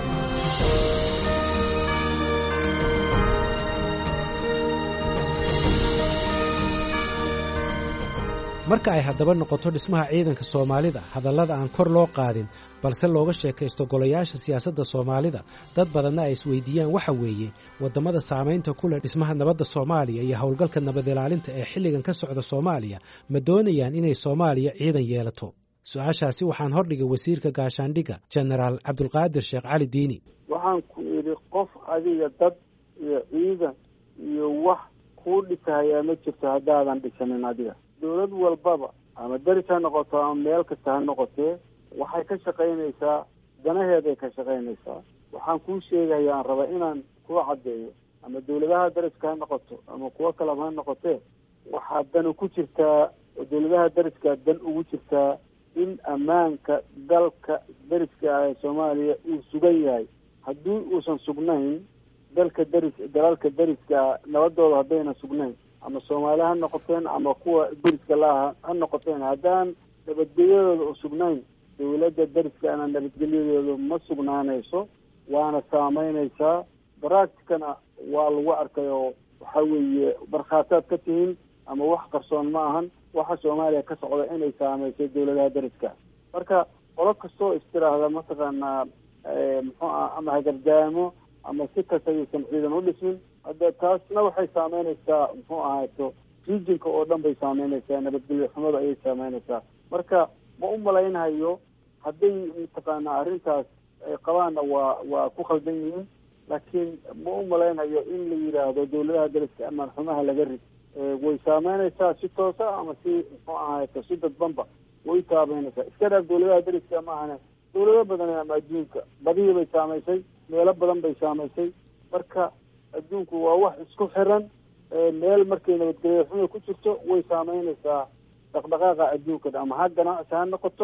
marka ay haddaba noqoto dhismaha ciidanka soomaalida hadallada aan kor loo qaadin balse looga sheekaysto golayaasha siyaasadda soomaalida dad badanna ay isweydiiyaan waxa weeye waddamada saamaynta ku leh dhismaha nabadda soomaaliya iyo howlgalka nabad ilaalinta ee xilligan ka socda soomaaliya ma doonayaan inay soomaaliya ciidan yeelato su-aashaasi waxaan hordhigay wasiirka gaashaandhigga jenaraal cabdulqaadir sheekh cali diini waxaan ku idhi qof adiga dad iyo ciidan iyo wax kuu dhisahayaa ma jirto haddaadan dhisanin adiga dawlad walbaba ama deris ha noqoto ama meel kasta ha noqotee waxay ka shaqaynaysaa danaheeday ka shaqaynaysaa waxaan kuu sheegaya aan raba inaan kuu caddeeyo ama dawladaha deriska ha noqoto ama kuwo kaleba ha noqotee waxaa danu ku jirtaa oo dawladaha deriskaa dan ugu jirtaa in ammaanka dalka deriska ah ee soomaaliya uu sugan yahay haddii uusan sugnayn dalka deris dalalka deriska nabadooda haddayna sugnayn ama soomaali ha noqoteen ama kuwa deriska laaha ha noqoteen haddaan nabadgelyadooda u sugnayn dawladda deriskaana nabadgelyadooda ma sugnaanayso waana saameynaysaa baracticana waa lagu arkay oo waxa weeye markhaataad ka tihiin ama wax qarsoon ma ahan waxa soomaaliya ka socda inay saameysay dawladaha deriska marka qolo kastoo istiraahda mataqaanaa muxuu ah ama hagardaamo ama si kasta ayuusan ciidan u dhismin hadde taasna waxay saameynaysaa muxuu ahaato regionka oo dhan bay saameynaysaa nabadgelyo xumada ayay saameynaysaa marka ma u malaynhayo hadday mataqaanaa arrintaas ay qabaanna waa waa ku khaldan yihiin laakiin ma u malaynhayo in la yidhaahdo dawladaha deriska amaan xumaha laga rid way saameynaysaa si toosa ama si muxuu ahaato si dadbanba way saameynaysaa iska dhaaf dawladaha deriska ma ahane dawlado badan ama adduunka badihii bay saamaysay meelo badan bay saamaysay marka adduunku waa wax isku xiran meel markay nabadgelyo xuma ku jirto way saameynaysaa dhaqdhaqaaqa adduunka ama xag ganacsi ha noqoto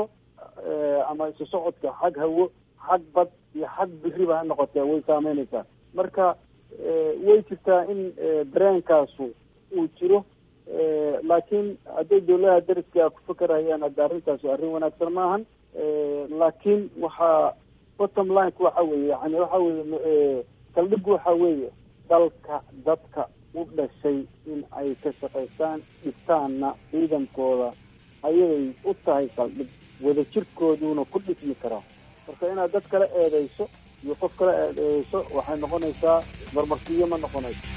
ama isu socodka xag hawo xag bad iyo xag biriba ha noqotee way saameynaysaa marka way jirtaa in dareenkaasu uu jiro laakiin hadday dawladaha deriska ku fakerayaan hadda arrintaasu arrin wanaagsan maahan laakiin waxaa bottom lineka waxa weeye yani waxa weye saldhigu waxa weeye dalka dadka u dhashay in ay ka shaqaystaan dhistaanna ciidankooda ayaday u tahay saldhig wadajirkooduna ku dhismi karaa marka inaad dad kala eedeyso iyo qof kala eedeyso waxay noqonaysaa marmarsiyo ma noqonayso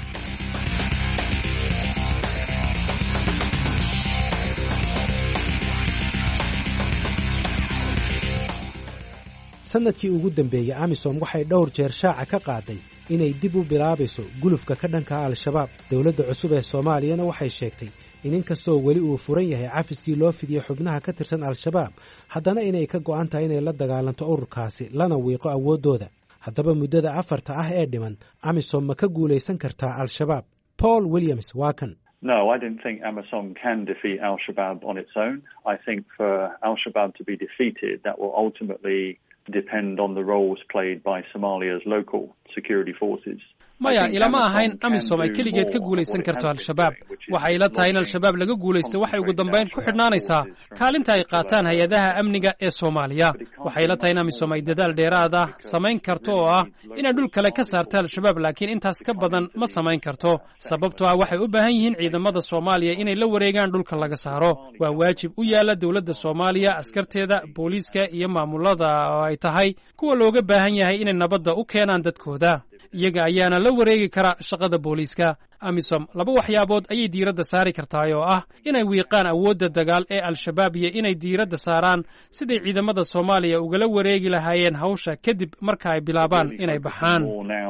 sanadkii ugu dambeeyey amisom waxay dhowr jeer shaaca ka qaaday inay dib u bilaabayso gulufka ka dhanka al-shabaab dowladda cusub ee soomaaliyana waxay sheegtay in inkastoo weli uu furan yahay cafiskii loo fidiyey xubnaha ka tirsan al-shabaab haddana inay ka go'an tahay inay la dagaalanto ururkaasi lana wiiqo awooddooda haddaba muddada afarta ah ee dhiman amisom ma ka guulaysan kartaa al-shabaab paul williams waa kan No, I don't think Amisom can defeat Al Shabaab on its own. I think for Al Shabaab to be defeated, that will ultimately depend on the roles played by Somalia's local security forces. maya ilama ahayn amisom ay keligeed ka guulaysan karto al-shabaab waxay ila tahay in al-shabaab laga guulaysto waxay ugu dambayn ku xidhnaanaysaa kaalinta ay qaataan hay-adaha amniga ee soomaaliya waxay ila tahay in amisom ay dadaal dheeraad ah samayn karto oo ah inay dhul kale ka saarto al-shabaab laakiin intaas ka badan ma samayn karto sababtoo ah waxay u baahan yihiin ciidamada soomaaliya inay la wareegaan dhulka laga saaro waa waajib u yaala dowladda soomaaliya askarteeda booliiska iyo maamulada oo ay tahay kuwa looga baahan yahay inay nabadda u keenaan dadkooda iyaga ayaana la wareegi kara shaqada booliiska amisom laba waxyaabood ayay diiradda saari kartahay oo ah inay wiiqaan awoodda dagaal ee al-shabaab iyo inay diiradda saaraan siday ciidamada soomaaliya ugala wareegi lahaayeen hawsha kadib marka ay bilaabaan inay baxaan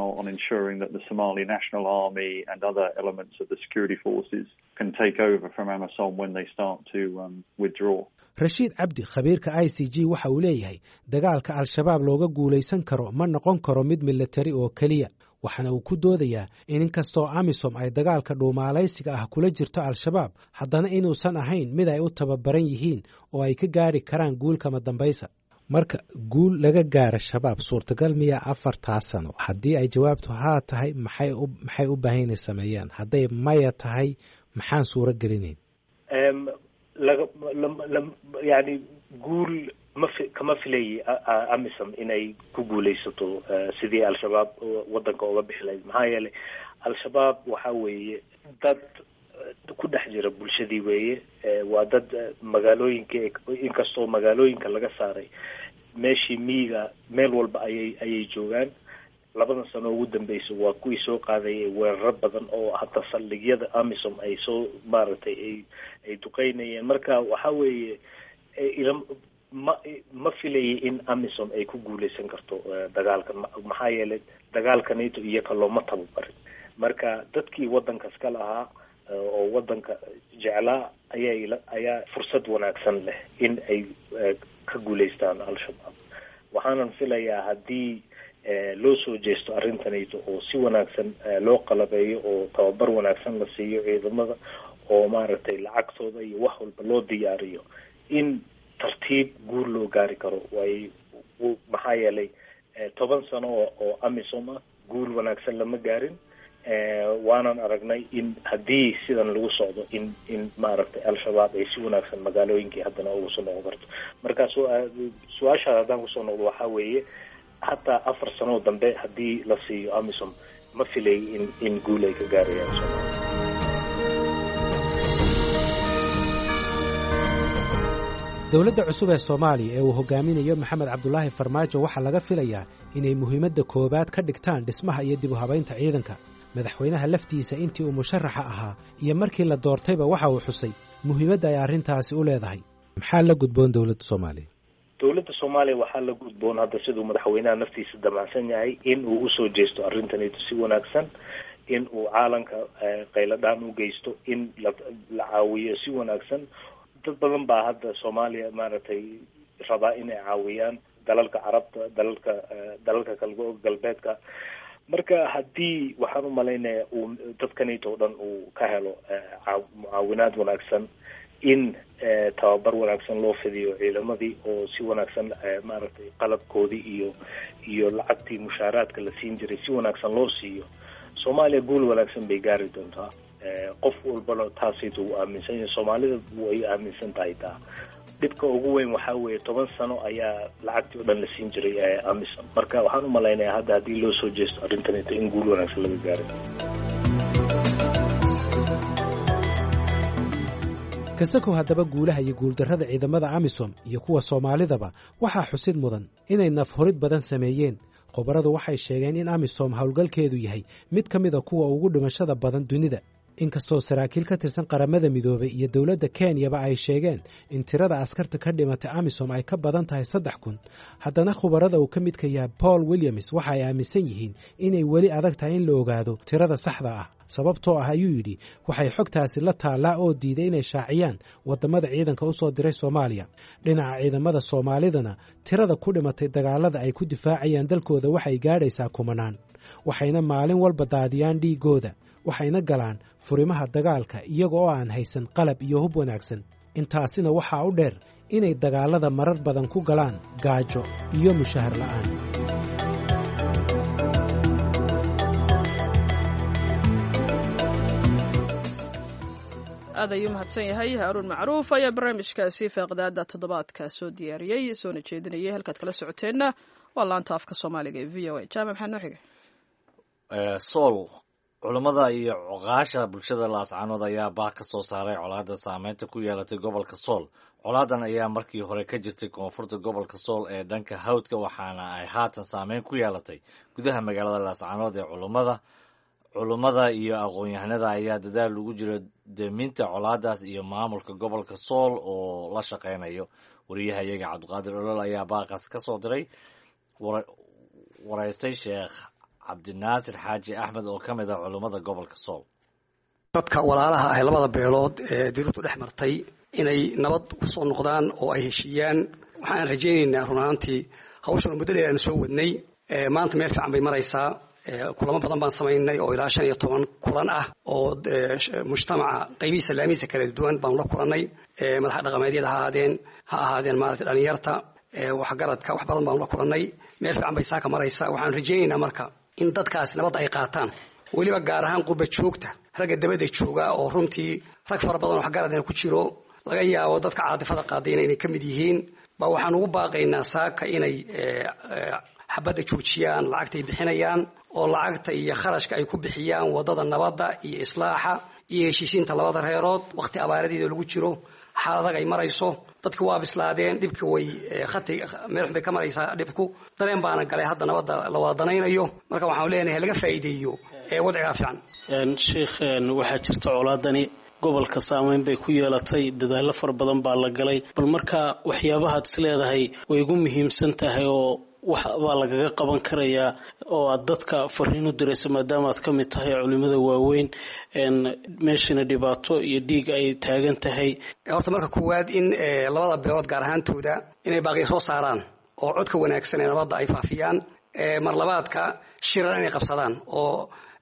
rashiid cabdi khabiirka i c g waxa uu leeyahay dagaalka al-shabaab looga guulaysan karo ma noqon karo mid militari oo keliya waxaana uu ku doodayaa in inkastoo amisom ay dagaalka dhuumaalaysiga ah kula jirto al-shabaab haddana inuusan ahayn mid ay u tababaran yihiin oo ay ka gaari karaan guul kama dambaysa marka guul laga gaara shabaab suurtagal miyaa afartaa sano haddii ay jawaabtu haa tahay maxay u baahan inay sameeyaan hadday maya tahay maxaan suuro gelinayn yani guul mafi kama filayay amisom inay ku guulaysato sidii al-shabaab wadanka oga bixi lahayd maxaa yeelay al-shabaab waxa weeye dad ku dhex jira bulshadii weeye waa dad magaalooyinka inkastoo magaalooyinka laga saaray meeshii miyiga meel walba ayay ayay joogaan labadan sano ugu dambeysa waa kuwii soo qaadayay weeraro badan oo hata saldhigyada amisom ay soo maaragtay ay ay duqeynayeen marka waxa weeye ma ma filayay in amisom ay ku guuleysan karto dagaalkan maxaa yeelay dagaalkanito iyoka looma tababarin marka dadkii wadankas ka lahaa oo wadanka jeclaa ayaa ayaa fursad wanaagsan leh in ay ka guuleystaan al-shabaab waxaanan filayaa haddii loo soo jeesto arrintanayto oo si wanaagsan loo qalabeeyo oo tababar wanaagsan la siiyo ciidamada oo maaragtay lacagtooda iyo wax walba loo diyaariyo in tartiib guur loo gaari karo way maxaa yeelay toban sano oo oo amisom ah guul wanaagsan lama gaarin waanan aragnay in haddii sidan lagu socdo in in maaragtay al-shabaab ay si wanaagsan magaalooyinkii haddana ugu soo noqon karto marka su-aashaas haddaan kusoo noqdo waxaa weeye hataa afar sanoo dambe haddii la siiyo amisom ma filay in in guul ay ka gaarayaan soomaalia dowladda cusub ee soomaaliya ee uu hogaaminayo maxamed cabdulaahi farmaajo waxaa laga filayaa inay muhiimadda koowaad ka dhigtaan dhismaha iyo dib u habaynta ciidanka madaxweynaha laftiisa intii uu musharaxa ahaa iyo markii la doortayba waxa uu xusay muhiimadda ay arrintaasi u leedahay maxaa la gudboon dowladda soomaaliya dowladda soomaaliya waxaa la gudboon hadda siduu madaxweynaha naftiisa damacsan yahay in uu usoo jeesto arrintanito si wanaagsan in uu caalanka qayladhaan u geysto in la la caawiyo si wanaagsan dad badan baa hadda soomaaliya maaragtay rabaa inay caawiyaan dalalka carabta dalalka dalalka galbeedka marka haddii waxaan u malaynayaa uu dadkanito o dhan uu ka helo mucaawinaad wanaagsan in tababar wanaagsan loo fidiyo ciidamadii oo si wanaagsan maaragtay qalabkoodii iyo iyo lacagtii mushaaraadka la siin jiray si wanaagsan loo siiyo soomaaliya guul wanaagsan bay gaari doontaa qof walbana taasayta uu aaminsan yahay soomaalida way aaminsan tahay taa dhibka ugu weyn waxaa weeye toban sano ayaa lacagtii o dhan la siin jiray amisom marka waxaan u malaynayaa hadda haddii loo soo jeesto arrintanito in guul wanaagsan laga gaaray kasakow haddaba guulaha iyo guuldarrada ciidamada amisom iyo kuwa soomaalidaba waxaa xusid mudan inay nafhurid badan sameeyeen khubaradu waxay sheegeen in amisom howlgalkeedu yahay mid ka mida kuwa ugu dhimashada badan dunida inkastoo saraakiil ka tirsan qaramada midoobay iyo dowladda kenyaba ay sheegeen in tirada askarta ka dhimatay amisom ay ka badan tahay saddex kun haddana khubarada uu ka midka yahay paul williams waxa ay aaminsan yihiin inay weli adag tahay in la ogaado tirada saxda ah sababtoo ah ayuu yidhi waxay xogtaasi la taallaa oo diiday inay shaaciyaan waddamada ciidanka u soo diray soomaaliya dhinaca ciidamada soomaalidana tirada ku dhimatay dagaalada ay ku difaacayaan dalkooda waxay gaadhaysaa kumanaan waxayna maalin walba daadiyaan dhiiggooda waxayna galaan furimaha dagaalka iyaga oo aan haysan qalab iyo hub wanaagsan intaasina waxaa u dheer inay dagaalada marar badan ku galaan gaajo iyo mushahar la'aan aad ayuu mahadsan yahay haaruun macruuf ayaa barnaamijkaasi feeqdaada toddobaadka soo diyaariyey soona jeedinayay halkaad kala socoteenna waa laanta afka soomaaliga ee v o a jaamac maxaa noo xiga sool culammada iyo cuqaasha bulshada laascaanood ayaa baah ka soo saaray colaadda saameynta ku yeelatay gobolka sool colaadan ayaa markii hore ka jirtay koonfurta gobolka sool ee dhanka hawdka waxaana ay haatan saameyn ku yeelatay gudaha magaalada laascaanood ee culummada culummada iyo aqoon-yahanada ayaa dadaal ugu jira deminta colaadaas iyo maamulka gobolka sool oo la shaqeynayo wariyahayaga cabdiqaadir olol ayaa baaqaas ka soo diray waraystay sheekh cabdinaasir xaaji axmed oo ka mid ah culummada gobolka sool dadka walaalaha ah labada beelood ee dirirtu dhex martay inay nabad kusoo noqdaan oo ay heshiiyaan waxaan rajaynaynaa run ahaantii hawshan muddo dheer aan soo wadnay maanta meel fiican bay maraysaa kulamo badan baan samaynay oo ilaa shan iyo toban kulan ah oo mujtamaca qaybihiisa laamihiisa kala duwan baanu la kulannay madaxa dhaqameedyada ha ahaadeen ha ahaadeen maarata dhalinyarta waxgaradka wax badan baanu la kulannay meel fiican bay saaka maraysaa waxaan rajaynaynaa marka in dadkaasi nabadda ay qaataan weliba gaar ahaan qurba joogta ragga dabadda jooga oo runtii rag fara badan oo waxgaradna ku jiro laga yaabo dadka caadifada qaadayna inay ka mid yihiin ba waxaan ugu baaqaynaa saaka inay xabadda joojiyaan lacagtay bixinayaan oo lacagta iyo kharashka ay ku bixiyaan wadada nabadda iyo islaaxa iyo heshiisiinta labada reerood waqti abaaradeeda lagu jiro xaaladag ay marayso dadki waa bislaadeen dhibki way khati meel xun bay ka maraysaa dhibku dareen baana galay hadda nabadda la wada danaynayo marka waxaan leenahay laga faa'iideeyo ee wadcigaa fiican sheikh waxaa jirta colaadani gobolka saameyn bay ku yeelatay dadaallo fara badan baa la galay bal marka waxyaabahaad is leedahay way ugu muhiimsan tahay oo wax baa lagaga qaban karayaa oo aad dadka fariin u diraysa maadaama aad ka mid tahay culimada waaweyn meeshana dhibaato iyo dhiig ay taagan tahay horta marka koowaad in labada beelood gaar ahaantooda inay baaqiya soo saaraan oo codka wanaagsan ee nabadda ay faafiyaan mar labaadka shirar inay qabsadaan oo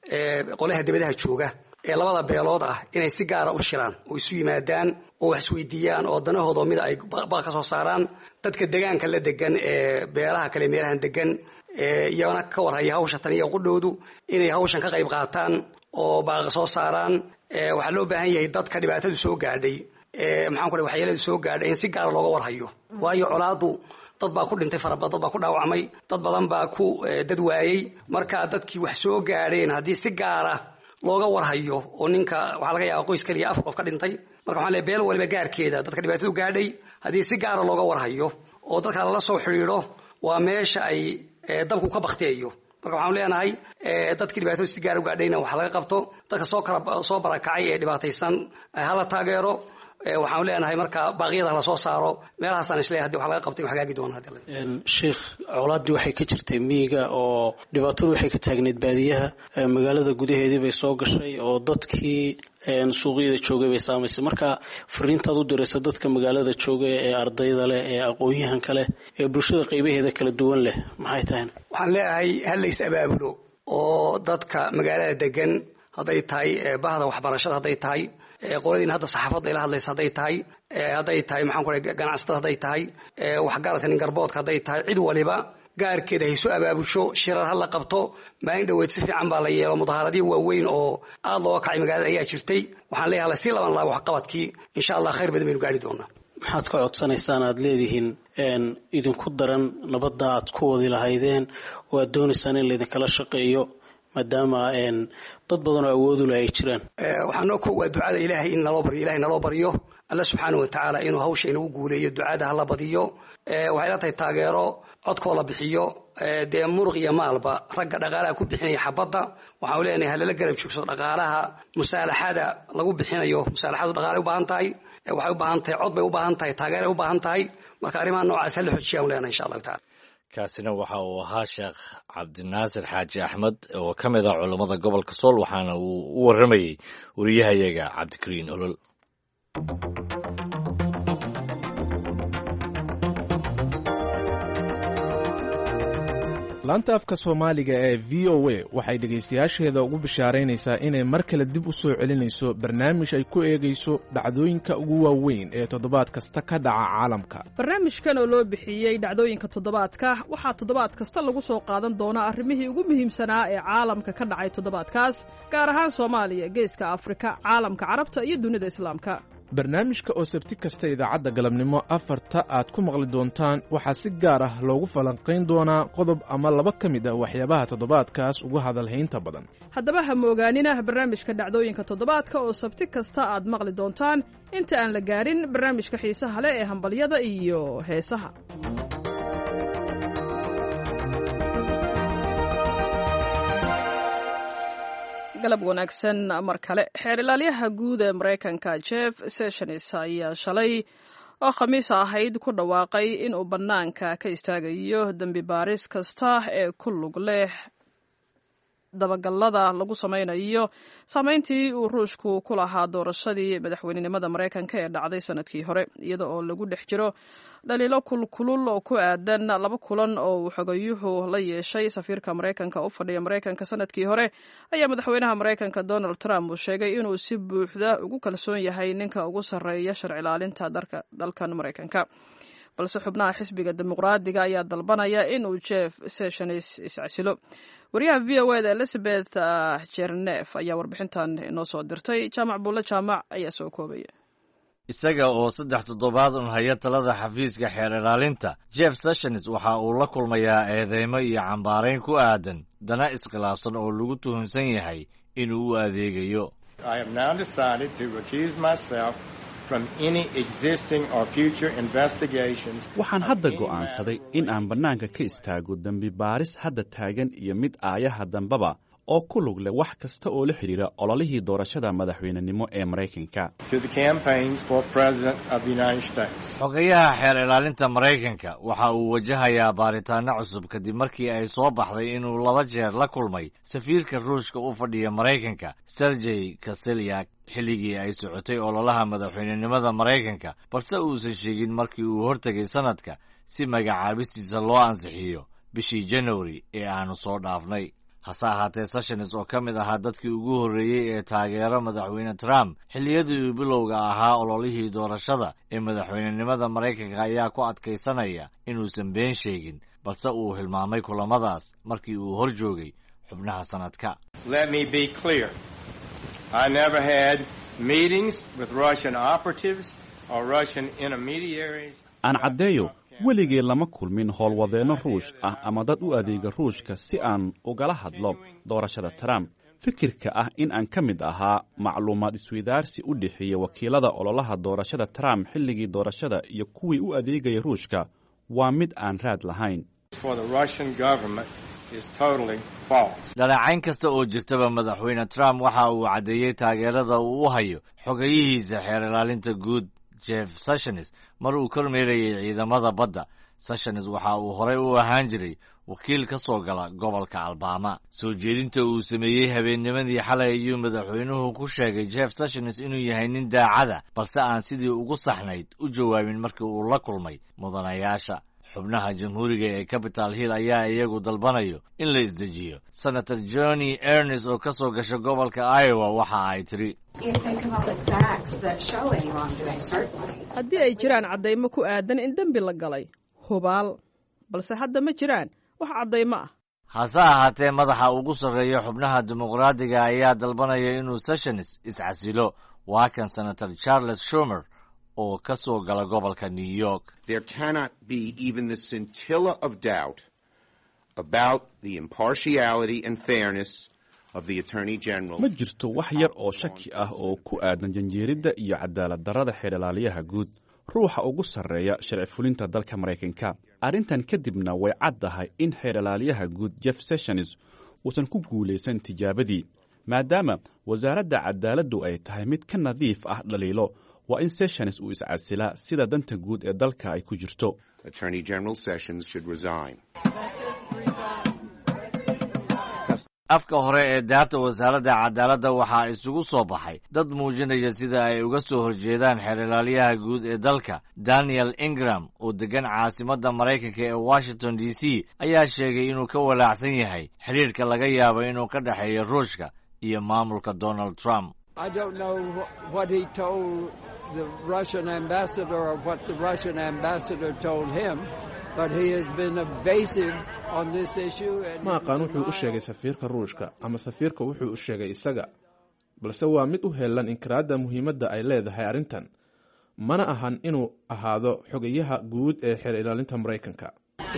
qolaha dibadaha jooga ee labada beelood ah inay si gaara u shiraan oo isu yimaadaan oo wax isweydiiyaan oo danahooda mida ay baaq ka soo saaraan dadka degaanka la degan ee beelaha kale meelahan degan iyana ka warhaya hawsha tan iyo qudhowdu inay hawshan ka qayb qaataan oo baaqa soo saaraan waxaa loo baahan yahay dadka dhibaatadu soo gaadhay maxaan ku waxyeeladu soo gaadhay in si gaara looga warhayo waayo colaadu dad baa ku dhintay farabad dad baa ku dhaawacmay dad badan baa ku dad waayey marka dadkii wax soo gaadheen haddii si gaara looga warhayo oo ninka waxaa laga yaaba qoys kaliya afar qof ka dhintay marka waxaan leey beel waliba gaarkeeda dadka dhibaatadu gaadhay haddii si gaara looga warhayo oo dadka lala soo xidhiidho waa meesha ay dabku ka bakteeyo marka waxaanu leenahay dadkii dhibaatadu si gaara u gaadhayna wax laga qabto dadka soo kala soo barakacay ee dhibaataysan hala taageero waxaanu leenahay marka baaqyada hala soo saaro meelahaasaan isleeyahay hadii wax laga qabtay wax hagaagi doona sheikh colaaddii waxay ka jirtay miyiga oo dhibaatadu waxay ka taagneyd baadiyaha magaalada gudaheedii bay soo gashay oo dadkii suuqyada joogay bay saamaysay marka fariintaad u diraysa dadka magaalada jooga ee ardayda leh ee aqoon-yahanka leh ee bulshada qaybaheeda kala duwan leh maxay tahay waxaan leeyahay halays abaabulo oo dadka magaalada degan hadday tahay bahda waxbarashada hadday tahay qoladiina hadda saxaafadda ila hadlaysa hadday tahay hadday tahay maxaan ku ganacsatada hadday tahay waxgaradka nin garboodka hadday tahay cid waliba gaarkeeda hayso abaabusho shirar ha la qabto maalin dhoweed si fiican baa la yeelo mudahaaradyo waaweyn oo aada looga kacay magaalada ayaa jirtay waxaan leeyahay lasii laban laabo waxqabadkii insha allah khayr badan baynu gaari doonaa maxaad ka codsanaysaan aada leedihiin idinku daran nabadda aad ku wadi lahaydeen oo aad doonaysaan in laydinkala shaqeeyo maadaama dad badan oo awoodula ay jiraan waxaa noo ko waa ducada ilaahay in naloo baryo ilahay naloo baryo alla subxaana wa tacaala inuu hawsha inagu guuleeyo ducada hala badiyo waxay la tahay taageero codkoo la bixiyo dee muruq iyo maalba ragga dhaqaalaha ku bixinaya xabadda waxaanu leenahay halala garab joogsado dhaqaalaha musaalaxada lagu bixinayo musaalaxadu dhaqaalay u baahan tahay waxay u baahan tahay cod bay u baahan tahay taageeray u baahan tahay marka arrimaha noocaas hala xojiyaanu leenahay insha allahu tacala kaasina waxa uu ahaa sheekh cabdinaasir xaaji axmed oo ka mid ah culammada gobolka sool waxaana uu u warramayey wariyahayaga cabdikariin olol laanta afka soomaaliga ee v o a waxay dhegaystayaasheeda ugu bishaaraynaysaa inay mar kale dib u soo celinayso barnaamij ay ku eegayso dhacdooyinka ugu waaweyn ee toddobaad kasta ka dhaca caalamka barnaamijkan oo loo bixiyey dhacdooyinka toddobaadka waxaa toddobaad kasta lagu soo qaadan doonaa arrimihii ugu muhiimsanaa ee caalamka ka dhacay toddobaadkaas gaar ahaan soomaaliya geeska afrika caalamka carabta iyo dunida islaamka barnaamijka oo sabti kasta idaacadda galabnimo afarta aad ku maqli doontaan waxaa si gaar ah loogu falanqayn doonaa qodob ama laba ka mid ah waxyaabaha toddobaadkaas ugu hadalhaynta badan haddaba ha moogaanina barnaamijka dhacdooyinka toddobaadka oo sabti kasta aad maqli doontaan inta aan la gaarin barnaamijka xiisaha leh ee hambalyada iyo heesaha galab wanaagsan mar kale xeer ilaalyaha guud ee maraykanka jeff sessions ayaa shalay oo khamiis ahayd ku dhawaaqay inuu bannaanka ka istaagayo dembi baaris kasta ee ku lug leh dabagallada lagu samaynayo saameyntii uu ruushku ku lahaa doorashadii madaxweynenimada maraykanka ee dhacday sanadkii hore iyada oo lagu dhex jiro dhaliilo kulkulul oo ku aadan laba kulan oo uu xogayuhu la yeeshay safiirka maraykanka u fadhiya maraykanka sanadkii hore ayaa madaxweynaha maraykanka donald trump uu sheegay inuu si buuxda ugu kalsoon yahay ninka ugu sarreeya sharci ilaalinta dalkan maraykanka balse xubnaha xisbiga dimuqraadiga ayaa dalbanaya inuu jeff sessions iscasilo wariyaha v o eda elizabeth jernef ayaa warbixintan inoo soo dirtay jaamac buulle jaamac ayaa soo koobaya isaga oo saddex toddobaad un haya talada xafiiska xeer ilaalinta jeff sessions waxa uu la kulmayaa eedeymo iyo cambaarayn ku aadan dana iskhilaafsan oo lagu tuhunsan yahay inuu u adeegayo waxaan hadda go'aansaday in aan bannaanka ka istaago dembi baaris hadda taagan iyo mid aayaha dambeba oo ku lug leh wax kasta oo la xidhiira ololihii doorashada madaxweynenimo ee maraykanka xogayaha xeer ilaalinta maraykanka waxa uu wajahayaa baaritaano cusub kadib markii ay soo baxday inuu laba jeer la kulmay safiirka ruushka u fadhiya maraykanka sergey kaselyak xilligii ay socotay ololaha madaxweynenimada maraykanka balse uusan sheegin markii uu hortegay sanadka si magacaabistiisa loo ansixiyo bishii januari ee aanu soo dhaafnay hase ahaatee sessions oo ka mid ahaa dadkii ugu horreeyey ee taageero madaxweyne trump xilliyadii uu bilowga ahaa ololihii doorashada ee madaxweynenimada maraykanka ayaa ku adkaysanaya inuusan been sheegin balse uu hilmaamay kulamadaas markii uu hor joogay xubnaha sanadka aan caddeeyo weligee lama kulmin howlwadeenno ruush ah ama dad u adeega ruushka si aan ugala hadlo doorashada trump fikirka ah in aan ka mid ahaa macluumaad isweydaarsi u dhexeeya wakiilada ololaha doorashada trump xilligii doorashada iyo kuwii u adeegaya ruushka waa mid aan raad lahayn dhaleecayn kasta oo jirtaba madaxweyne trump waxa uu caddeeyey taageerada uu u hayo xogayihiisa xeer ilaalinta guud jeff sessions mar uu kormeerayay ciidamada badda sessions waxa uu horey u ahaan jiray wakiil ka soo gala gobolka albaama soo jeedinta uu sameeyey habeennimadii xalay ayuu madaxweynuhu ku sheegay jeff sessions inuu yahay nin daacada balse aan sidii ugu saxnayd u jawaabin markii uu la kulmay mudanayaasha xubnaha jamhuuriga ee capital hill ayaa iyagu dalbanayo in la isdejiyo senator johnny ernest oo ka soo gasha gobolka iowa waxa ay tiri haddii ay jiraan caddaymo ku aadan in dembi la galay hubaal balse hadda ma jiraan wax caddaymo ah hase ahaatee madaxa ugu sarreeya xubnaha dimuqraadiga ayaa dalbanaya inuu sessions iscasilo waa kan senator charles schumer oo ka soo gala gobolka new york there cannot be even the scintilla of doubt about the impartiality and fairness of the attorney general ma jirto wax yar oo shaki ah oo ku aadan janjeeridda iyo cadaalad darrada xeer ilaaliyaha guud ruuxa ugu sarreeya sharci fulinta dalka maraykanka arrintan kadibna way caddahay in xeer ilaaliyaha guud jeff sessions uusan ku guulaysan tijaabadii maadaama wasaaradda cadaaladdu ay tahay mid ka nadiif ah dhaliilo waa in sessions uu iscasilaa sida danta guud ee dalka ay ku jirto afka hore ee daarta wasaaradda cadaaladda waxaa isugu soo baxay dad muujinaya sida ay uga soo horjeedaan xeer ilaalyaha guud ee dalka daniel ingram oo deggan caasimadda maraykanka ee washington d c ayaa sheegay inuu ka walaacsan yahay xidhiirka laga yaabo inuu ka dhexeeyo ruushka iyo maamulka donald trump I don't know what he told the Russian ambassador or what the Russian ambassador told him, but he has been evasive on this issue. ma aqaan wuxuu u sheegay safiirka ruushka ama safiirka wuxuu u sheegay isaga balse waa mid u heelan inkiraadda muhiimadda ay leedahay arrintan mana ahan inuu ahaado xogayaha guud ee xeer ilaalinta maraykanka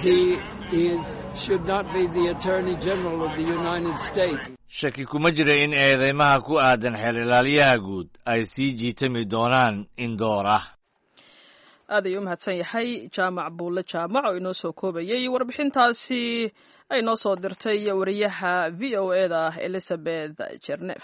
shaki kuma jira in eedeymaha ku aadan xeer ilaaliyaha guud ay sii jiitami doonaan in door ah aad ayuu u mahadsan yahay jaamac buulle jaamac oo inoo soo koobayay warbixintaasi ay noo soo dirtay wariyaha v o e da elizabeth jernef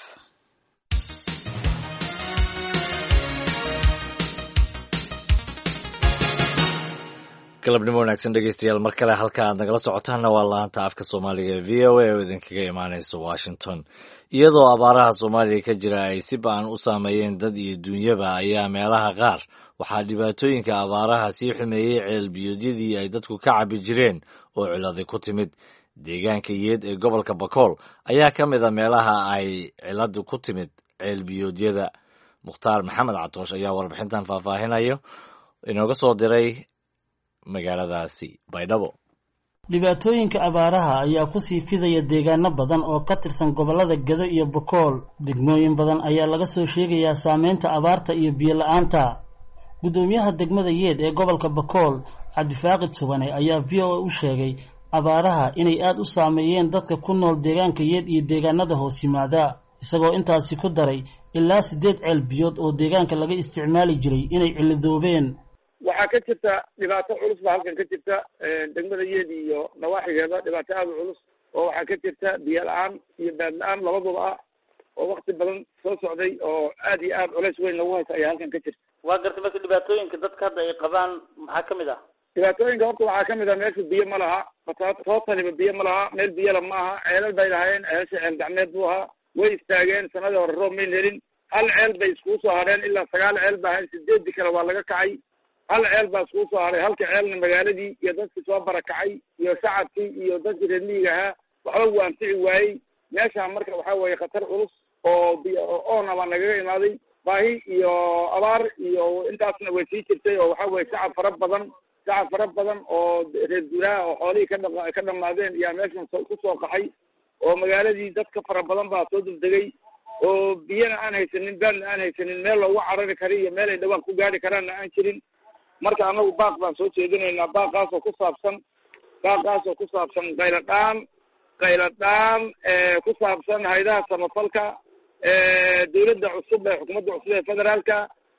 galabnimo wanaagsan dhegeystayaal mar kale halka aad nagala socotaanna waa laanta afka soomaaliga ee v o a oo idinkaga imaaneysa washington iyadoo abaaraha soomaaliya ka jira ay si ba-an u saameeyeen dad iyo duunyaba ayaa meelaha qaar waxaa dhibaatooyinka abaaraha sii xumeeyey ceelbiyoodyadii ay dadku ka cabi jireen oo ciladi ku timid deegaanka yeed ee gobolka bakool ayaa ka mid a meelaha ay ciladu ku timid ceelbiyoodyada mukhtaar maxamed catoosh ayaa warbixintan faahfaahinayo inooga soo diray magaaladaasi baydhabo dhibaatooyinka abaaraha ayaa kusii fidaya deegaano badan oo ka tirsan gobollada gedo iyo bokool degmooyin badan ayaa laga soo sheegayaa saameynta abaarta iyo biyo la-aanta guddoomiyaha degmada yeed ee gobolka bakool cabdifaaqid subane ayaa v o a u sheegay abaaraha inay aada u saameeyeen dadka ku nool deegaanka yeed iyo deegaanada hoos yimaada isagoo intaasi ku daray ilaa siddeed ceel biyood oo deegaanka laga isticmaali jiray inay cilidoobeen waxaa ka jirta dhibaato culus baa halkan ka jirta degmada yeed iyo nawaaxigeeda dhibaato aada u culus oo waxaa ka jirta biyo la-aan iyo baad la-aan labaduba ah oo wakti badan soo socday oo aad iyo aad culeys weyn lagu haysa ayaa halkan ka jirta waa gartay marka dhibaatooyinka dadka hadda ay qabaan maxaa kamid ah dhibaatooyinka horta waxaa kamid ah meesha biyo ma laha tootaniba biyo ma laha meel biyala ma aha ceelal bay lahaayeen ceelasha ceel gacmeed buu ahaa way istaageen sanadii hore roob mayn helin hal ceel bay iskugu soo hadheen ilaa sagaal ceel ba ahayn sideedii kale waa laga kacay hal ceel baa iskugu soo haray halka ceelna magaaladii iyo dadkii soo barakacay iyo shacabkii iyo dadkii reer miyiga ahaa waxba wuu anfici waayey meeshaan marka waxaa weeye khatar culus oo oona baa nagaga imaaday baahi iyo abaar iyo intaasna way sii jirtay oo waxaa weye shacab fara badan shacab fara badan oo reer guuraha oo xoolihii ka dha ka dhamaadeen yaa meeshan ku soo qaxay oo magaaladii dadka fara badan baa soo degdegay oo biyana aan haysanin baadna aan haysanin meel loogu carari kara iyo meel ay dhawaan ku gaari karaanna aan jirin marka anagu baaq baan soo jeedinaynaa baaqaasoo ku saabsan baaqaasoo ku saabsan qayladhaan qayladhaan ku saabsan haydaha samafalka dawladda cusub ee xukuumadda cusub ee federaalka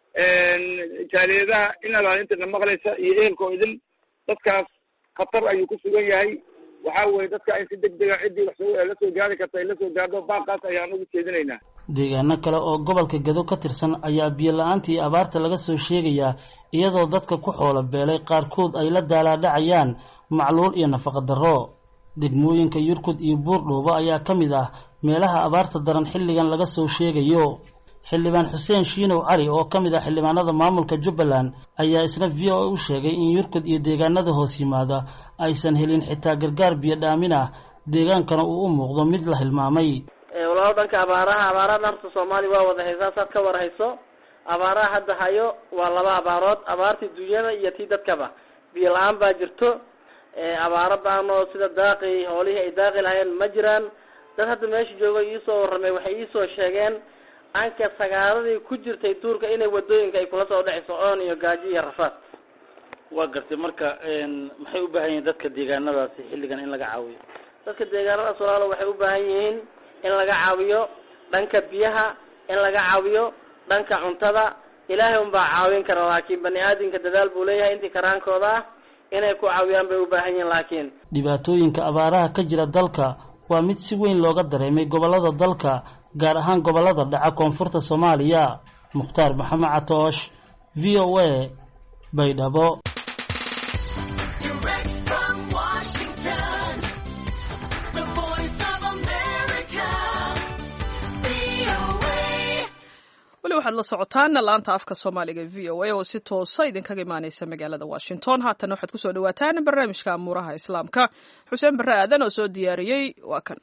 jaaliyadaha in alaalintana maqlaysa iyo ehelkoo idin dadkaas khatar ayuu ku sugan yahay waxaa weye dadka in si deg dega ciddii wax la soo gaari karta ay la soo gaardo baaqaas ayaan ugu jeedinaynaa deegaano kale oo gobolka gedo ka tirsan ayaa biyo la-aanta iyo abaarta laga soo sheegayaa iyadoo dadka ku xoolo beelay qaarkood ay la daalaadhacayaan macluul iyo nafaqa darro degmooyinka yurkud iyo buurdhoobo ayaa ka mid ah meelaha abaarta daran xilligan laga soo sheegayo xildhibaan xuseen shiinow cali oo ka mid ah xildhibaanada maamulka jubbaland ayaa isna v o a u sheegay in yurkud iyo deegaanada hoos yimaada aysan helin xitaa gargaar biyo dhaamin ah deegaankana uu u muuqdo mid la hilmaamay walaalo dhanka abaaraha abaaraha dharta soomaaliya waa wada haysaa saad ka war hayso abaaraha hadda hayo waa laba abaarood abaartii dunyada iyo tii dadkaba biyo la-aan baa jirto abaaro baan oo sida daaqi hoolihii ay daaqi lahayeen ma jiraan dad hadda meesha jooga iisoo warramay waxay iisoo sheegeen anka sagaaradii ku jirtay duurka inay wadooyinka ay kula soo dhexayso oon iyo gaajo iyo rafaad waa gartay marka maxay u baahan yihiin dadka deegaanadaasi xilligan in laga caawiyo dadka deegaanadaas walaalo waxay u baahan yihiin in laga caawiyo dhanka biyaha in laga caawiyo dhanka cuntada ilaahay unbaa caawin kara laakiin bani aadamka dadaal buu leeyahay intii karaankooda ah inay ku caawiyaan bay u baahan yihiin laakiin dhibaatooyinka abaaraha ka jira dalka waa mid si weyn looga dareemay gobollada dalka gaar ahaan gobollada dhaca koonfurta soomaaliya mukhtaar maxamed catoosh v o a baydhabo weli waxaad la socotaan laanta afka soomaaliga v o a oo si toosa idinkaga imaaneysa magaalada washington haatan waxaad kusoo dhawaataan barnaamijka amuuraha islaamka xuseen barre aadan oo soo diyaariyey waa kan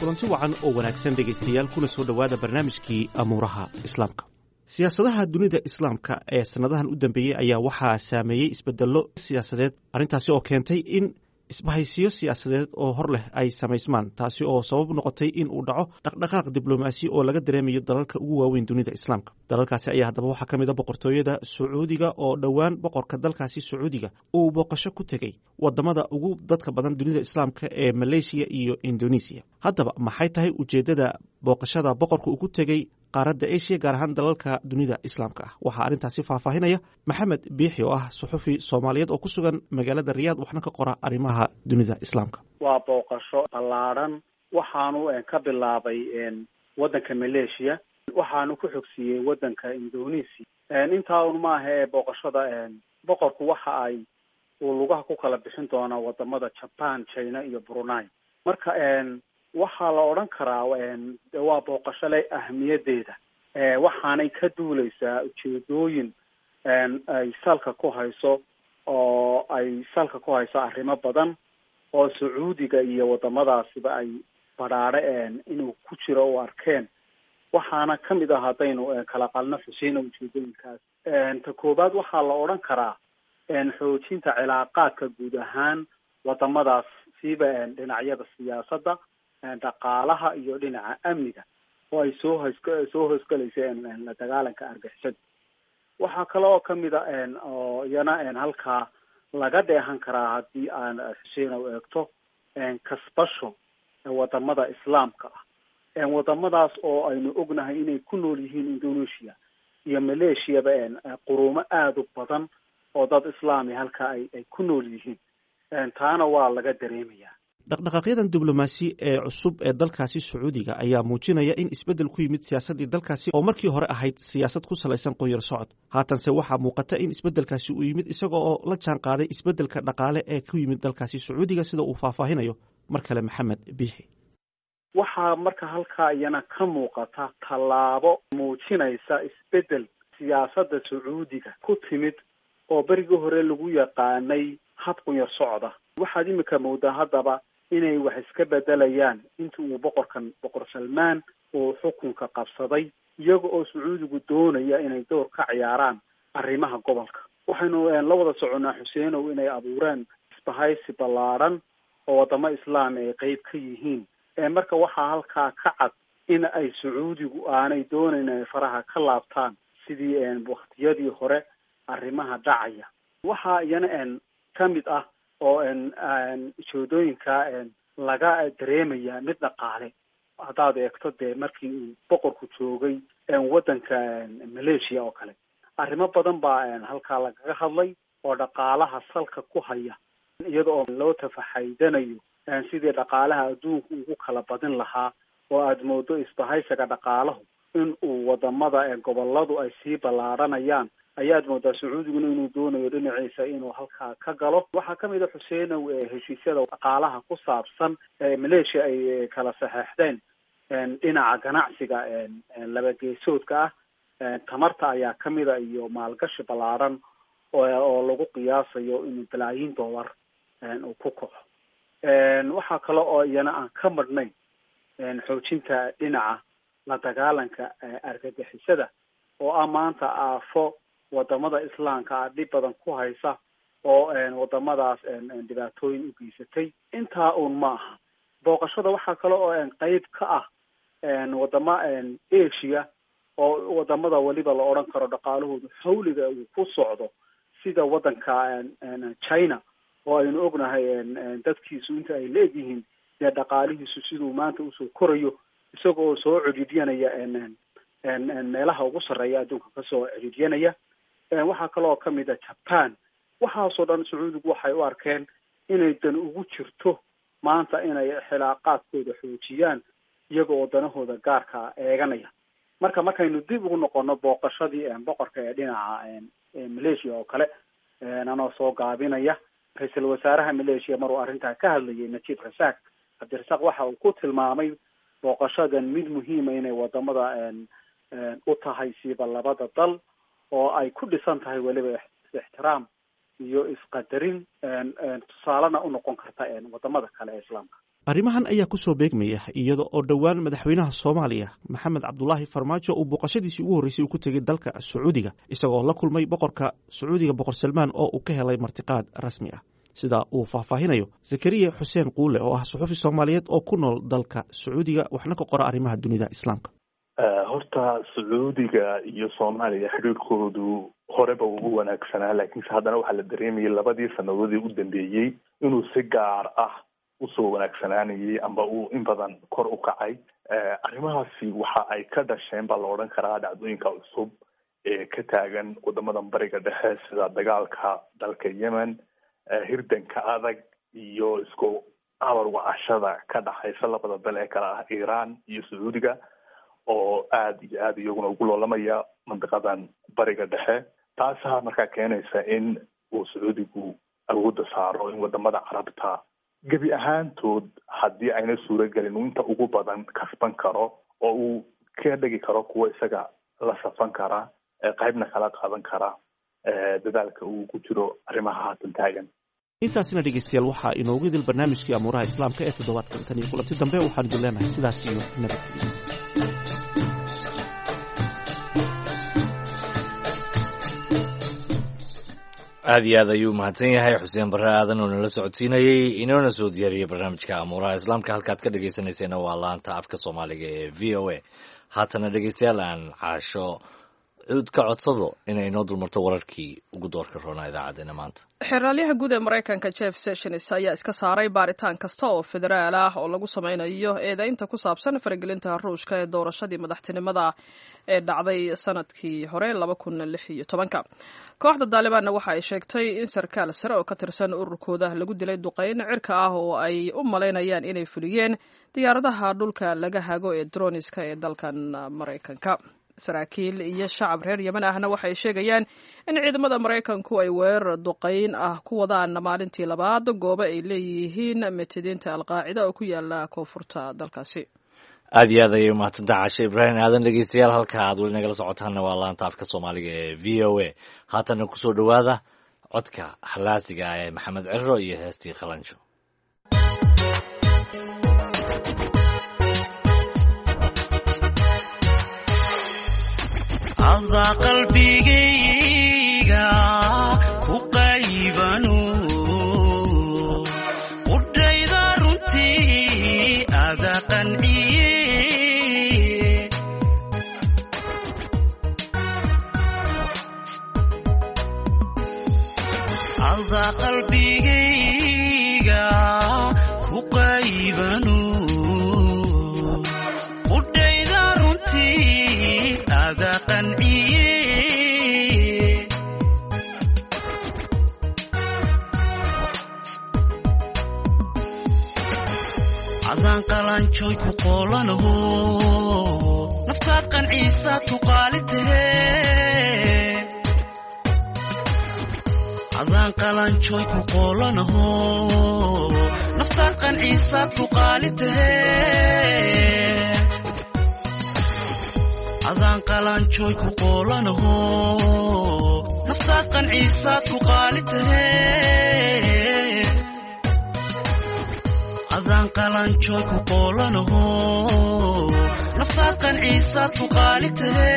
kulanti wacan oo wanaagsan dhegaystayaal kuna soo dhowaada barnaamijkii amuuraha islaamka siyaasadaha dunida islaamka ee sannadahan u dambeeyey ayaa waxaa saameeyey isbedello siyaasadeed arrintaasi oo keentay in isbahaysiyo siyaasadeed oo hor leh ay samaysmaan taasi oo sabab noqotay in uu dhaco dhaqdhaqaaq diblomaasi oo laga dareemayo dalalka ugu waaweyn dunida islaamka dalalkaasi ayaa haddaba waxaa ka mid a boqortooyada sacuudiga oo dhowaan boqorka dalkaasi sacuudiga uu booqasho ku tegey wadamada ugu dadka badan dunida islaamka ee maleysiya iyo indonesiya haddaba maxay tahay ujeeddada booqashada boqorka uu ku tegey qaaradda asia gaar ahaan dalalka dunida islaamka ah waxaa arrintaasi faahfaahinaya maxamed biixi oo ah suxufi soomaaliyeed oo ku sugan magaalada riyaad waxna ka qora arrimaha dunida islaamka waa booqasho ballaadhan waxaanu ka bilaabay waddanka maleeshiya waxaanu ku xogsiiyey waddanka indonesia intaa un maaha ee booqashada boqorku waxa ay uu lugaha ku kala bixin doonaa wadamada japan china iyo brunei marka waxaa la odhan karaa waa booqasho leh ahmiyadeeda waxaanay ka duuleysaa ujeedooyin ay salka ku hayso oo ay salka ku hayso arrimo badan oo sacuudiga iyo wadamadaasiba ay badhaadhe inuu ku jiro u arkeen waxaana kamid ah haddaynu kala qalno xuseina ujeedooyinkaas ta koowaad waxaa la odhan karaa xoojinta cilaaqaadka guud ahaan wadamadaas siiba dhinacyada siyaasadda dhaqaalaha iyo dhinaca amniga oo ay soo hos soo hoosgelaysa la dagaalanka argixisada waxaa kale oo kamid a oo iyana halkaa laga dheehan karaa haddii aan xuseen u eegto kasbasho wadamada islaamka ah wadamadaas oo aynu ognahay inay ku nool yihiin indonesia iyo maleeshiyaba quruumo aada u badan oo dad islaami halka ay ay ku nool yihiin taana waa laga dareemayaa dhaqdhaqaaqyadan diblomaasi ee cusub ee dalkaasi sacuudiga ayaa muujinaya in isbeddel ku yimid siyaasaddii dalkaasi oo markii hore ahayd siyaasad ku salaysan qoyar socod haatanse waxaa muuqata in isbeddelkaasi uu yimid isaga oo la jaan qaaday isbeddelka dhaqaale ee ku yimid dalkaasi sacuudiga sida uu faahfaahinayo mar kale maxamed biixi waxaa marka halkaa iyana ka muuqata tallaabo muujinaysa isbeddel siyaasadda sacuudiga ku timid oo berigii hore lagu yaqaanay hab qunyar socda waxaad imika moodaa haddaba inay wax iska bedelayaan inta uu boqorkan boqor salmaan uu xukunka qabsaday iyaga oo sacuudigu doonaya inay door ka ciyaaraan arrimaha gobolka waxaynu la wada soconnaa xuseenow inay abuureen isbahaysi ballaadhan oo wadamo islaam ay qeyb ka yihiin marka waxaa halkaa ka cad in ay sacuudigu aanay doonayn inay faraha ka laabtaan sidii waktiyadii hore arrimaha dhacaya waxaa iyana kamid ah oo ujeedooyinka laga dareemaya mid dhaqaale haddaad eegto dee markii uu boqorku joogay waddanka maleeshiya oo kale arrimo badan baa halkaa lagaga hadlay oo dhaqaalaha salka ku haya iyada oo loo tafaxaydanayo sidii dhaqaalaha adduunku ugu kala badin lahaa oo aada moodo isbahaysiga dhaqaalahu in uu wadamada goboladu ay sii ballaadhanayaan ayaad moodaa sacuudiguna inuu doonayo dhinaciisa inuu halkaa ka galo waxaa kamid a xuseenow heshiisyada dhaqaalaha ku saabsan maleeshiya ay kala saxeexdeen dhinaca ganacsiga labageesoodka ah tamarta ayaa kamid a iyo maalgashi ballaadhan oo lagu qiyaasayo inuu balaayiin dollar uu ku kaco waxaa kale oo iyana aan ka madhnayn xoojinta dhinaca la dagaalanka argagixisada oo ah maanta aafo wadamada islaamka ah dhib badan ku haysa oo wadamadaas dhibaatooyin u geysatay intaa uun ma aha booqashada waxaa kale oo qeyb ka ah wadamo asia oo wadamada weliba la odhan karo dhaqaalahoodu xawliga uu ku socdo sida waddanka china oo aynu ognahay dadkiisu inta ay leegyihiin dee dhaqaalihiisu siduu maanta usoo korayo isaga oo soo cedhidyanaya meelaha ugu sarreeya adduunka kasoo cedhidyanaya waxaa kaloo kamid a japan waxaasoo dhan sacuudigu waxay u arkeen inay dan ugu jirto maanta inay xilaaqaadkooda xoojiyaan iyaga oo danahooda gaarka eeganaya marka markaynu dib ugu noqono booqashadii boqorka ee dhinaca malaysia oo kale anoo soo gaabinaya ra-iisul wasaaraha malaysia maruu arrintaa ka hadlayay najib rasaaq cabdirasaaq waxa uu ku tilmaamay booqashadan mid muhiima inay wadamada u tahay siiba labada dal oo ay ku dhisan tahay weliba ixtiraam iyo isqadarin tusaalena unoqon karta wadamada kale ee islaamka arrimahan ayaa kusoo beegmaya iyada oo dhowaan madaxweynaha soomaaliya maxamed cabdulaahi farmaajo uu booqashadiisii ugu horreysay uu ku tegey dalka sacuudiga isagoo la kulmay boqorka sacuudiga boqor salmaan oo uu ka helay martiqaad rasmi ah sida uu faahfaahinayo zakariya xuseen quule oo ah suxufi soomaaliyeed oo ku nool dalka sacuudiga waxna ka qora arrimaha dunida islaamka horta sacuudiga iyo soomaaliya xiriirkoodu horeba ugu wanaagsanaa laakiinse haddana waxaa la dareemayay labadii sanadoodii u dambeeyey inuu si gaar ah usoo wanaagsanaanayay amba uu in badan kor u kacay arrimahaasi waxa ay ka dhasheen baa la odhan karaa dhacdooyinka cusub ee ka taagan wadamadan bariga dhexe sida dagaalka dalka yemen hirdanka adag iyo isku abar wacashada ka dhaxaysa labada dal ee kale ah iran iyo sacuudiga oo aada iyo aada iyaguna ugu loolamaya mandiqadan bariga dhexe taasaa markaa keenaysa in uu sacuudigu awoodda saaro in wadamada carabta gebi ahaantood haddii ayna suuragelin uu inta ugu badan kasban karo oo uu ka dhegi karo kuwa isaga la safan kara qaybna kala qaadan kara dadaalka uu ku jiro arrimaha haatan taagan intaasina dhegeystayaal waxaa inoogu idil barnaamijkii amuuraha islaamka ee toddobaadkan tan iyo kulanti dambe waxaan idin leenahay sidaas iyo nabadgelyo aad iyo aad ayuu mahadsan yahay xuseen barre aadan oo nala socodsiinayey inoona soo diyaariyey barnaamijka amuuraha islaamka halkaad ka dhegeysanayseena waa laanta afka soomaaliga ee v o a haatana dhegeystayaal aan caasho cud ka codsado inay inoo dulmarto wararkii ugu doorka roonaa idaacaddeenna maanta xeraalyaha guud ee maraykanka jeff sessions ayaa iska saaray baaritaan kasta oo federaal ah oo lagu sameynayo eedaynta ku saabsan faragelinta ruushka ee doorashadii madaxtinimada ee dhacday sanadkii hore laba kun lix iyo tobanka kooxda daalibaanna waxa ay sheegtay in sarkaal sare oo ka tirsan ururkooda lagu dilay duqeyn cirka ah oo ay u malaynayaan inay fuliyeen diyaaradaha dhulka laga hago ee droniska ee dalkan maraykanka saraakiil iyo shacab reer yemen ahna waxay sheegayaan in ciidamada maraykanku ay weerar duqeyn ah ku wadaan maalintii labaad goobo ay leeyihiin metidiinta alqaacida oo ku yaala koonfurta dalkaasi aad iyo aad ayay umahadsantaha cashe ibraahim aadan dhegeystayaal halka aad weli nagala socotaanna waa laanta afka soomaaliga ee v o a haatana kusoo dhowaada codka halaasiga ah ee maxamed ciro iyo heestii qalanjo ada qalbigayga ku qaybano qudhayda runtii ada qanciye ada qalbigayga ku qaybano qudhayda runtii ada qanciye adaan qalanjoy ku qoolanaho naftaad qanciisa tuqaali tahe adaan qalanjoy ku qoolanaho naftaad qanciisa tuqaali tahe adaan qalanjoy ku qoolanaho naftaad qanciisa tuqaali tahe adaan qalanjoy ku qoolanaho naftaad qanciisa tuqaali tahe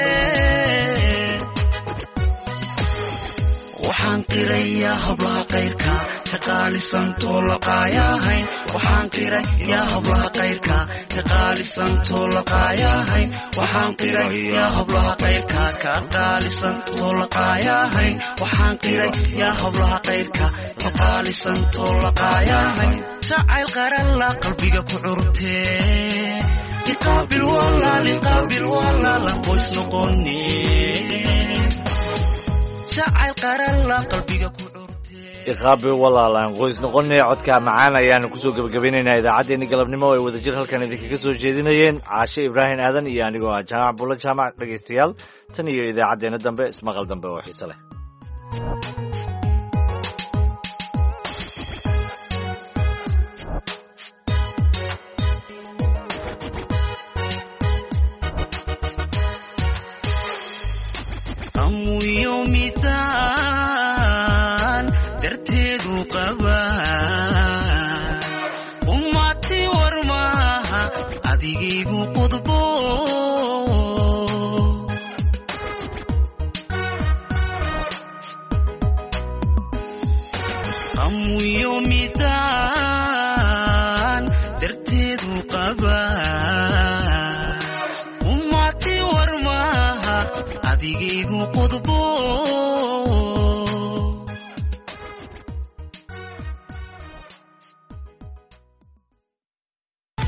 waxaan qirayaa hablaha kayrka ka qaalisantoo laqaayahayn waxaan qirayaa hablaha kayrka ka qaalisantoo laqaayahayn waxaan qirayaa hablaha kayrka ka qaalisantoo laqaayahayn waxaan qirayaa hablaha kayrka ka qaalisantoo laqaayahayn jacayl qaralla qalbiga ku curtee liqaabil walaal liqaabil walaalan qoys noqone jacayl qaralla qalbiga ku iqaabi walaalaan qoys noqonay codka macaan ayaanu kusoo gebagabeynaynaa idaacaddeenni galabnimo ay wadajir halkan idinkaga soo jeedinayeen caashe ibraahim aadan iyo anigoo ah jaamac bulla jaamac dhegaystayaal tan iyo idaacaddeenna dambe ismaqal dambe oo xiise leh darteedu qaba ummati adigaygu qudbo qamuyo midaan darteedu qaba umati war maaha adigaygu qudbo